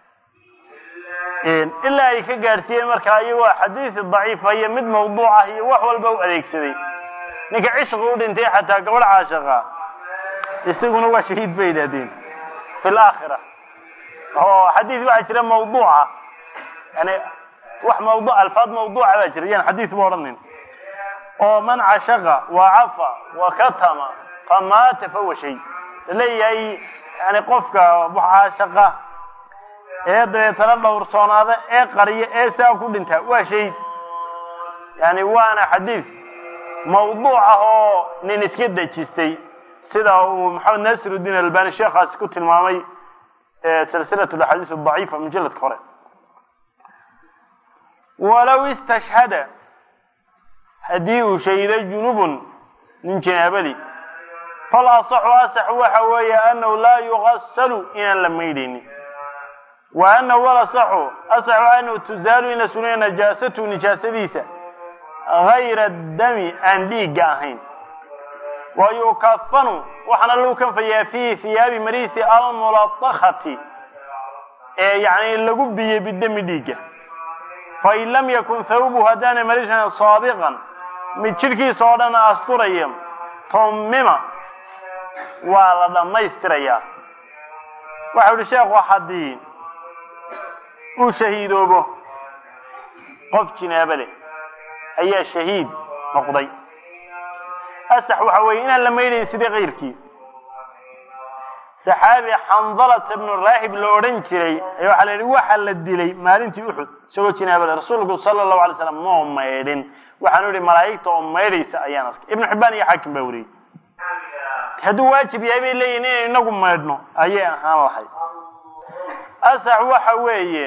ilaa ay ka gaadhsiiyeen markaa iyagoo xadiisi daciifa iyo mid mawduuc ah iyo wax walba u adeegsaday ninka cishqi u dhintay xataa gabadh caashaqa isaguna waa shahiid bay yidhahdeen fi laakhira oo xadiis waxaa jira mawduuca yani wax mawdu alfaad mawduuca baa jira yan xadiis ba odhanin oo man cashaqa wa cafa wa katama famaata fahuwa shay laleeyahay yani qofka caashaqa ee dabeetana dhowrsoonaada ee qariya ee saa ku dhintaa waa shahiid yani waana xadiis mawduuc ah oo nin iska dejistay sida uu maxamed nasirudiin albani sheekhaasi ku tilmaamay silsilat axaadiis daciifa mujaladka hore walow istashhada haddii uu shahido junubun nin janaabadii fal asaxu asax waxa weeye anahu laa yugasalu inaan la maydhaynin wa anahu walasaxu asaxu anahu tuzaalu in la sunaya najaasatu nijaasadiisa gayra dami aan dhiigga ahayn wa yukafanu waxaana lagu kanfayaa fiihi hiyaabi mariisi almulatakati ee yani lagu biyey bidami dhiigga fain lam yakun thawbuhu haddaana marisan saabiqan mid jidhkiisa oo dhan asturaya tummima waa la dhammaystirayaa waxau ihi sheekhu haddii uu shahiidoobo qof jinaabo leh ayaa shahiid noqday asax waxa weeye inaan la maydhayn sidii kayrkii saxaabi xandalata bnu raahib la odhan jiray ayaa waxaa la yidhi waxa la dilay maalintii uxud isagoo jinaabada rasuulku sala allahu alay slam moo maydhin waxaanu yihi malaa'igta oo maydhaysa ayaan arkay ibnu xibbaan iyo xaakim baa wariyey hadduu waajib yahay bay leeyihin inaynu inagu maydhno ayay ahaan lahayd asax waxa weeye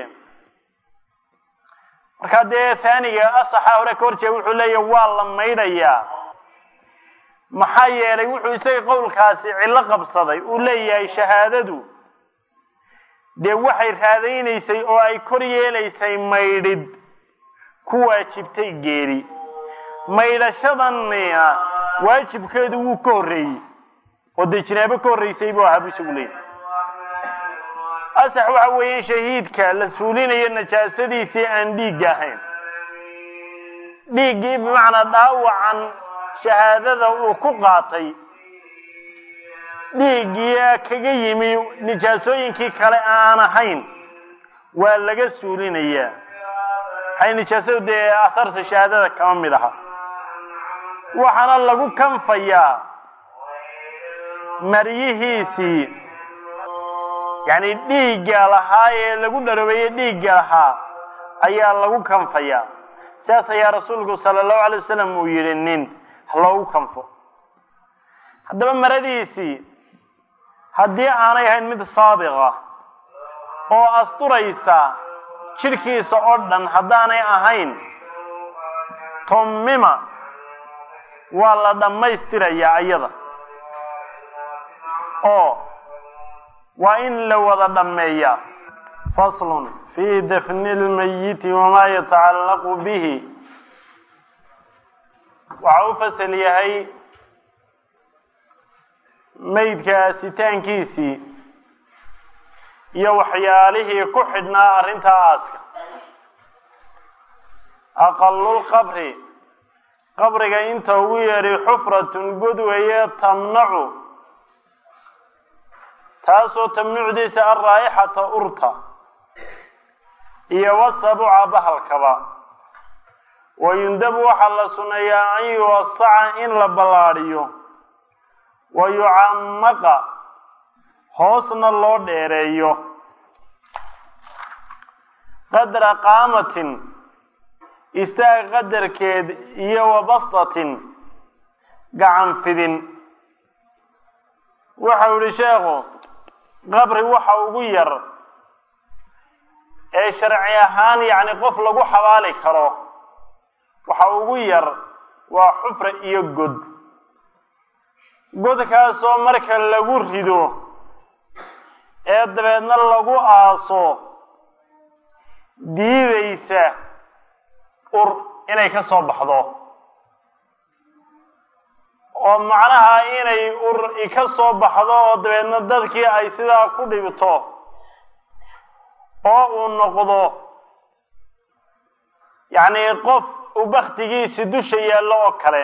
markaa dee taaniga asaxa hore ka hor jeega wuxuu leeyahy waa la maydhayaa maxaa yeelay wuxuu isaga qowlkaasi cillo qabsaday uu leeyahay shahaadadu dee waxay raadaynaysay oo ay kor yeelaysay maydhid ku waajibtay geeri maydhashadanina waajibkeedu wuu ka horreeyey oo dee jinaabo ka horreysay buu ahaa bu isagu leeyahy asax waxa weeye in shahiidka la suulinayo najaasadiisii aan dhiigga ahayn dhiiggii bimacnaa dhaawacan shahaadada uu ku qaatay dhiiggii kaga yimi nijaasooyinkii kale aan ahayn waa laga suulinayaa waxay nijaasadu dee asarta shahaadada kama mid aha waxaana lagu kanfayaa maryihiisii yacni dhiigga lahaa ee lagu dharobeeyey dhiigga lahaa ayaa lagu kanfayaa sidaas ayaa rasuulku sala allahu alay wasalam uu yidhi nin loogu kanfo haddaba maradiisii haddii aanay ahayn mid saabiqa oo asturaysa jidhkiisa oo dhan haddaanay ahayn tummima waa la dhammaystirayaa iyada oo waa in la wada dhammeeyaa faslun fii dafni lmayiti wamaa yatacallaqu bihi waxa u fasal yahay maydka asitaankiisii iyo waxyaalihii ku xidhnaa arrintaa aaska aqalulqabri qabriga inta ugu yeedhi xufratun god weeye tamnacu taasoo tamnucdiisa alraa'ixata urta iyo wasabuca bahalkaba wayundabu waxaa la sunneeyaa an yuwasaca in la ballaadhiyo wa yucamaqa hoosna loo dheereeyo qadra qaamatin istaag qadarkeed iyo wa bastatin gacan fidin waxau yihi sheekhu qabri waxa ugu yar ee sharci ahaan yacni qof lagu xabaali karo waxa ugu yar waa xufra iyo god godkaasoo marka lagu rido ee dabeedna lagu aaso diidaysa ur inay ka soo baxdo oo macnaha inay ur ka soo baxdo oo dabeedna dadkii ay sidaa ku dhibto oo uu noqdo yacni qof uu baktigiisi dusha yaallo oo kale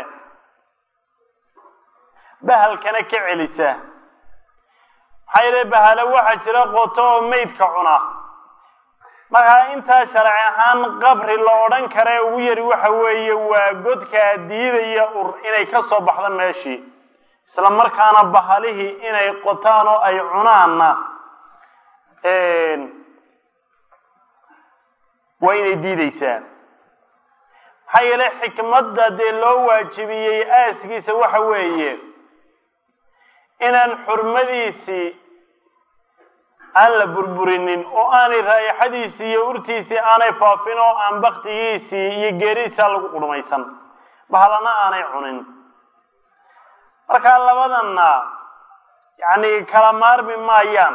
bahalkana ka celisa maxaa yeele bahalo waxaa jira qoto oo meydka cuna markaa intaa sharci ahaan qabri la odhan kare ugu yari waxa weeye waa godkaa diidaya ur inay ka soo baxdo meeshii isla markaana bahalihii inay qotaan oo ay cunaanna waa inay diideysaa maxaa yeele xikmadda dee loo waajibiyey aaskiisa waxa weeye inaan xurmadiisii aan la burburinin oo aanay raa'ixadiisii iyo urtiisii aanay faafin oo aan baktigiisii iyo geerihiisaa lagu qurmaysan bahalana aanay cunin markaa labadanna yacni kala maarmi maayaan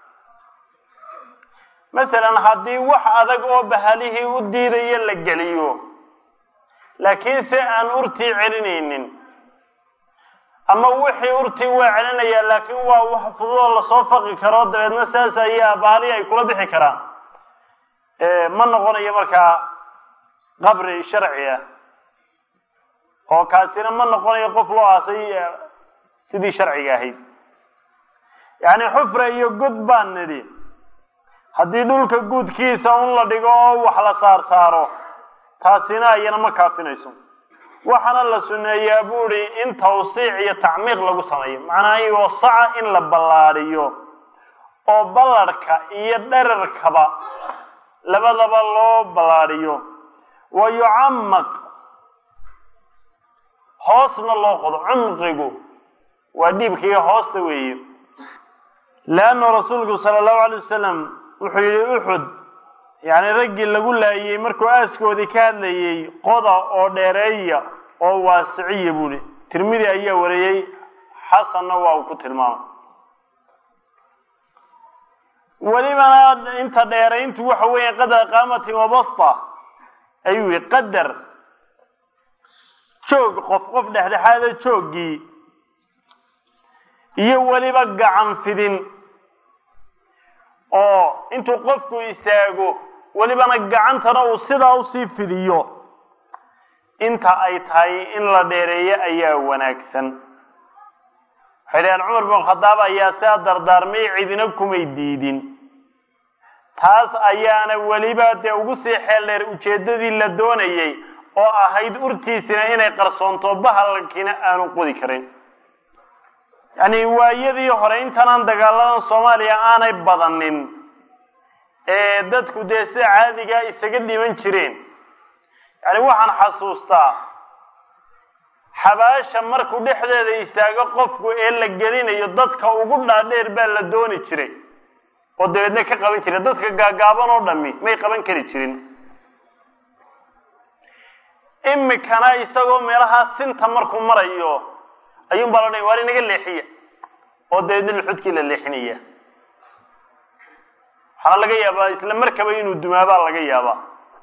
masalan haddii wax adag oo bahalihii u diidaya la geliyo laakiin se aan urtii celinaynin ama wixii urtii waa celinayaa laakiin waa wax fududoo lasoo faqi karo dabeedna saas ayaa bahalihii ay kula bixi karaan ma noqonayo markaa qabri sharci ah oo kaasina ma noqonayo qof loo aasay sidii sharciga ahayd yacni xufra iyo god baan nidhi haddii dhulka guudkiisa un la dhigo oo wax la saar saaro taasina ayana ma kaafinayso waxaana la sunneeyaa buuhi in tawsiic iyo tacmiiq lagu sameeyo macnaha iwasaca in la ballaadhiyo oo ballarhka iyo dherarkaba labadaba loo ballaadhiyo wa yucamaq hoosna loo qodo cumqigu waa dhiibkaiyo hoosta weeye leannu rasuulku sala allahu alay wasalam wuxuu yidhi uxud yacni raggii lagu laayey markuu aaskoodii ka hadlayey qoda oo dheereeya oo waasiciya buuhi tirmidi ayaa wariyey xasanna waa uu ku tilmaamay welibana inta dheerayntu waxa weeye qadar qaamatin wabasta ayuu yihi qadar joog qof qof dhexdhexaada jooggii iyo weliba gacan fidin oo intuu qofku istaago welibana gacantana uu sidaa usii fidiyo inta ay tahay in la dheereeyo ayaa wanaagsan waxay dhaheen cumar bin khadaab ayaa sidaa dardaarmay cidina kumay diidin taas ayaana weliba dee ugu sii xeel dheer ujeeddadii la doonayey oo ahayd urtiisina inay qarsoonto bahalkiina aanu qodi karin yacni waayadii hore intanaan dagaaladan soomaaliya aanay badanin ee dadku dee sida caadigaa isaga dhiman jireen yani waxaan xasuustaa xabaasha markuu dhexdeeda istaago qofku ee la gelinayo dadka ugu dhaadheer baa la dooni jiray oo dabeedna ka qaban jiray dadka gaagaaban oo dhami may qaban kari jirin imikana isagoo meelahaa sinta markuu marayo ayuun baa la odhanaya waar inaga leexiya oo dabeedna luxudkii la leexinaya waxaana laga yaabaa isla markaba inuu dumaabaa laga yaabaa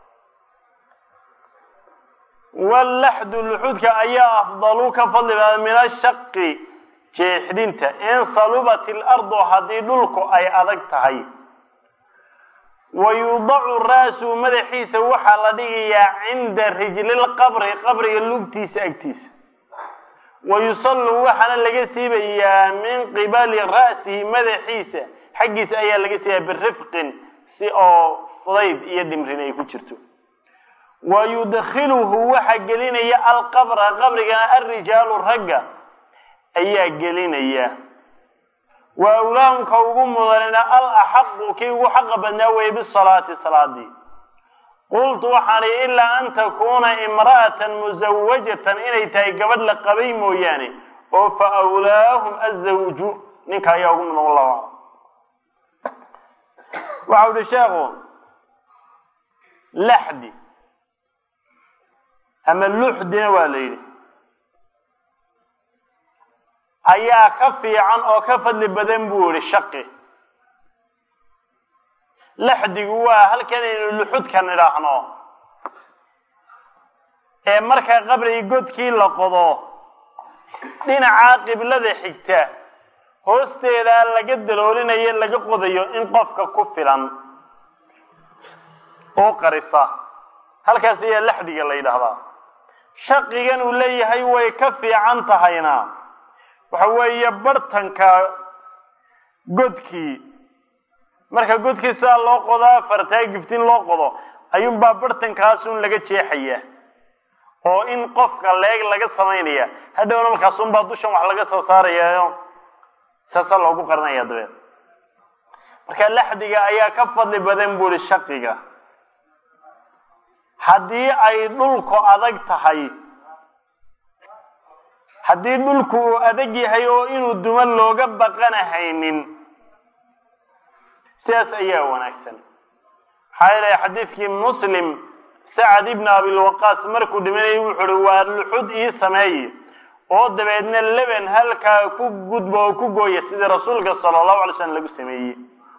wallaxdu luxudka ayaa afdalu ka fadli baada min ashaqi jeexdinta in salubat ilardu haddii dhulku ay adag tahay wa yudacu ra'su madaxiisa waxaa la dhigayaa cinda rijlilqabri qabriga lugtiisa agtiisa wa yusallu waxaana laga siibayaa min qibali ra'sihi madaxiisa xaggiisa ayaa laga siibayaa birifqin si oo fudayd iyo dhimrin ay ku jirto wa yudkhiluhu waxaa gelinaya alqabra qabrigana alrijaalu ragga ayaa gelinaya wa awlaahumka ugu mudanina al axaqu kii ugu xaqa badnaa weeye bisalaati salaadii qultu waxaan ihi ilaa an takuuna imra'atan musawajatan inay tahay gabadh la qabay mooyaane oo fa awlaahum azawju ninka ayaa ugu mudan wallahu aclam waxau ihi sheekhu laxdi ama luxdina waa la yidhi ayaa ka fiican oo ka fadli badan buu yihi shaqi laxdigu waa halkan aynu luxudkan idhaahno ee marka qabrigi godkii la qodo dhinacaa qiblada xigta hoosteedaa laga daloolinayo laga qodayo in qofka ku filan oo qarisa halkaas ayaa laxdiga la yidhaahdaa shaqigan uu leeyahay way ka fiican tahayna waxa weeye bartanka godkii marka godkii sidaa loo qodaa fartaa giftin loo qodo ayuunbaa bartankaasun laga jeexaya oo in qofka leeg laga samaynaya hadhowna markaasunbaa dushan wax laga soo saarayayo saasaa loogu qarinaya dabeed marka laxdiga ayaa ka fadli badan buu ihi shaqiga haddii ay dhulku adag tahay haddii dhulku uu adag yahay oo inuu duma looga baqanahaynin sidaas ayaa wanaagsan maxaa yeelay xadiidkii muslim sacad ibn abilwaqaas markuu dhimanayay wuxu uhi waa luxud ii sameeye oo dabeedna leben halkaa ku gudba oo ku gooya sidii rasuulka sala allahu alay slam lagu sameeyey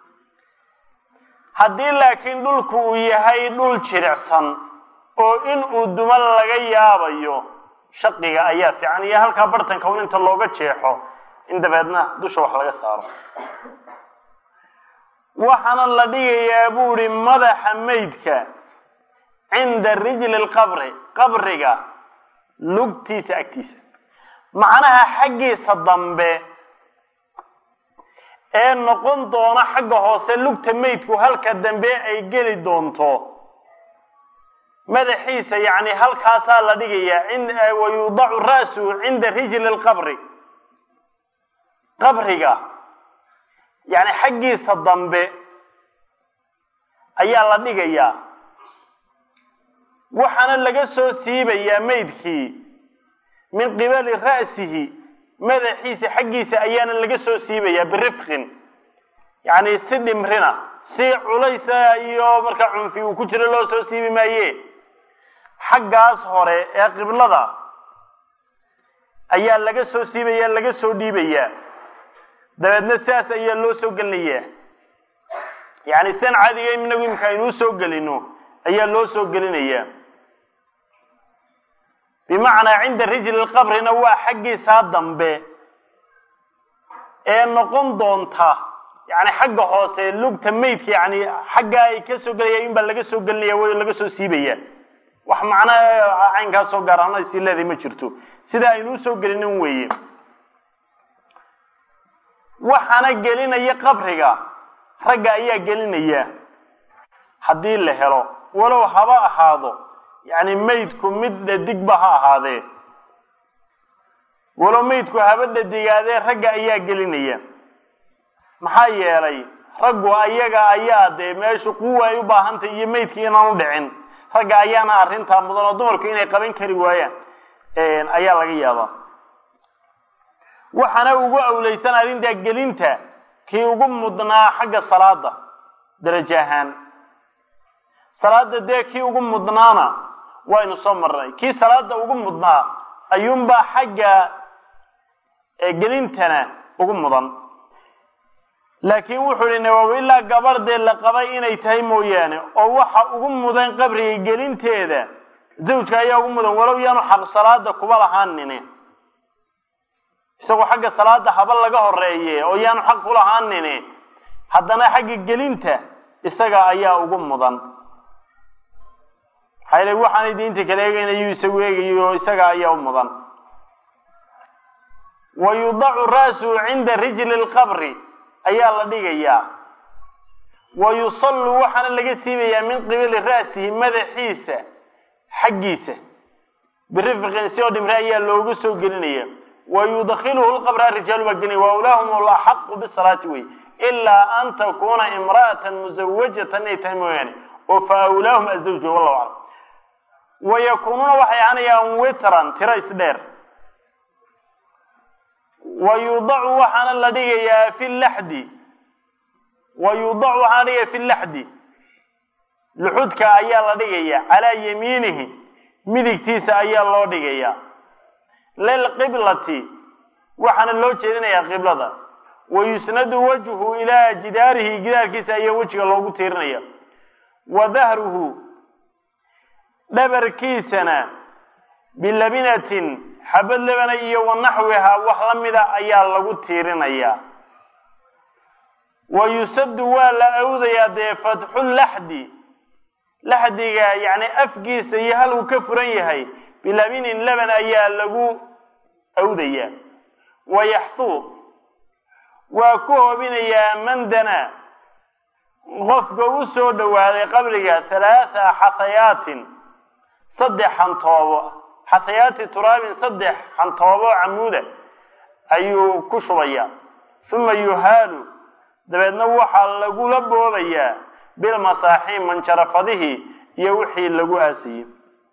haddii laakiin dhulku uu yahay dhul jiricsan oo in uu duma laga yaabayo shaqiga ayaa fiican iyo halkaa bartanka un inta looga jeexo in dabeedna dusha wax laga saaro waxaana la dhigayaa buu ihi madaxa maydka cinda rijli lqabri qabriga lugtiisa agtiisa macnaha xaggiisa dambe ee noqon doona xagga hoose lugta maydku halka dambe ay geli doonto madaxiisa yani halkaasaa la dhigayaa wa yudacu ra'suhu cinda rijli lqabri qabriga yani xaggiisa dambe ayaa la dhigayaa waxaana laga soo siibayaa maydkii min qibali ra'sihi madaxiisa xaggiisa ayaana laga soo siibayaa birifqin yani si dhimrina si culaysa iyo markaa cunfi uu ku jiro loo soo siibi maaye xaggaas hore ee qiblada ayaa laga soo siibaya laga soo dhiibayaa dabeedna sidaas ayaa loo soo gelinayaa yani sidan caadiga inagu imika aynuu soo gelino ayaa loo soo gelinayaa bimacnaa cinda rijli lqabrina waa xaggiisaa dambe ee noqon doonta yani xagga hoose lugta maydka yani xaggaa ay ka soo gelaya in baa laga soo gelinaya way laga soo siibaya wax macnaa caynkaas soo gaar ahaan sii leedahay ma jirto sida aynuu soo gelinin weeye waxaana gelinaya qabriga ragga ayaa gelinaya haddii la helo walow haba ahaado yani maydku mid dhadigba ha ahaadee walow maydku haba dhadigaadee ragga ayaa gelinaya maxaa yeelay raggu ayaga ayaa dee meeshu quwa ay u baahantay iyo maydkii inaan u dhicin ragga ayaana arrintaa mudan oo dumarku inay qaban kari waayaan ayaa laga yaabaa waxaana ugu awleysan arrintaa gelinta kii ugu mudnaa xagga salaada darajo ahaan salaada dee kii ugu mudnaana waynu soo marnay kii salaada ugu mudnaa ayuunbaa xagga gelintana ugu mudan laakiin wuxuu ihi nawowi ilaa gabardee la qabay inay tahay mooyaane oo waxa ugu mudan qabriga gelinteeda zawjka ayaa ugu mudan walow yaanu xaq salaada kuba lahaanine isagoo xagga salaada haba laga horeeye oo yaanu xaq ku lahaanine haddana xagga gelinta isaga ayaa ugu mudan maxaa yele waxaanay diinta kala eegaynayu isagu eegayo isaga ayaa u mudan wa yudacu ra'suhu cinda rijli lqabri ayaa la dhigayaa wa yusallu waxaana laga siibayaa min qibili ra'sihi madaxiisa xaggiisa birifqin si oo dhimre ayaa loogu soo gelinaya wa yudkiluhu lqabra rijaalu baa gelinaya wa ulaahum laxaqu bisalaati wey ilaa an takuna imra'atan musawajatan inay tahay mooyaane oo fa awlaahum azawju wallahu aclam wa yakuunuuna waxay ahaanayaan witran tiro isdheer wa yudacu waxaana la dhigayaa fi laxdi wa yudacu waxaana la dhigaya fi laxdi luxudka ayaa la dhigaya calaa yamiinihi midigtiisa ayaa loo dhigaya lilqiblati waxaana loo jeedinayaa qiblada wa yusnadu wajhu ilaa jidaarihi gidaarkiisa ayaa wejiga loogu tiirinaya wa dahruhu dhabarkiisana bilabinatin xabad lebana iyo wa naxwihaa wax la mida ayaa lagu tiirinayaa wa yusaddu waa la awdayaa dee fatxu laxdi laxdiga yacni afkiisa iyo hal uu ka furan yahay bilabinin leban ayaa lagu awdayaa wa yaxtuu waa ku hobinayaa mandana qofka u soo dhowaaday qabriga halaatha xatayaatin saddex xantoobo xatayaati turaabin saddex xantoobo camuuda ayuu ku shubayaa uma yuhaalu dabeedna waxaa lagula boobayaa bilmasaaxiin manjarafadihii iyo wixii lagu aasayey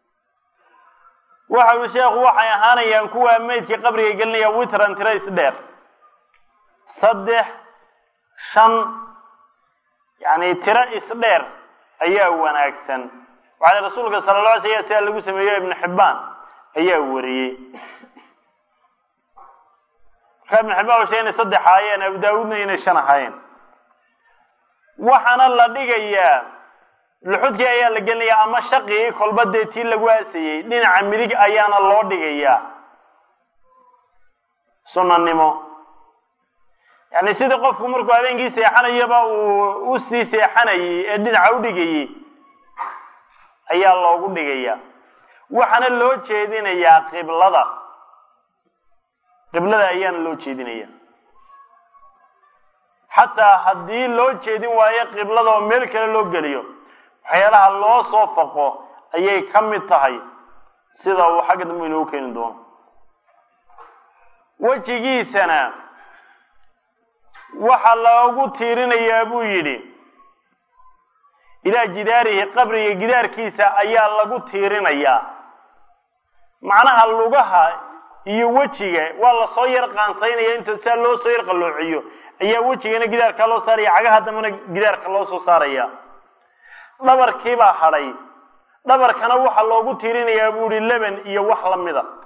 waxa ui sheekhu waxay ahaanayaan kuwaa meydkii qabriga gelinaya witran tiro isdheer saddex shan yacni tiro isdheer ayaa wanaagsan waxaale rasuulka sala alla alay slam sidaa lagu sameeyo ibnu xibbaan ayaa wariyey markaa ibnu xibbaan shay inay saddex ahaayeen abu daawuudna inay shan ahaayeen waxaana la dhigayaa luxudkii ayaa la gelinayaa ama shaqigii kolba dee tii lagu aasayey dhinaca midig ayaana loo dhigayaa sunanimo yacni sidii qofku markuu habeenkii seexanayaba uu usii seexanayey ee dhinaca u dhigayey ayaa loogu dhigayaa waxaana loo jeedinayaa qiblada qiblada ayaana loo jeedinaya xataa haddii loo jeedin waayo qiblada oo meel kale loo geliyo waxyaalaha loo soo faqo ayay ka mid tahay sida uu xagga dambe inoogu keeni doono wejigiisana waxaa loogu tiirinayaa buu yidhi ilaa jidaarihi qabriga gidaarkiisa ayaa lagu tiirinayaa macnaha lugaha iyo wejiga waa lasoo yar qaansaynaya inta sidaa loo soo yar qalloociyo ayaa wejigana gidaarkaa loo saaraya cagaha dambena gidaarka loo soo saaraya dhabarkiibaa hadhay dhabarkana waxaa loogu tiirinayaa buu ihi leban iyo wax lamida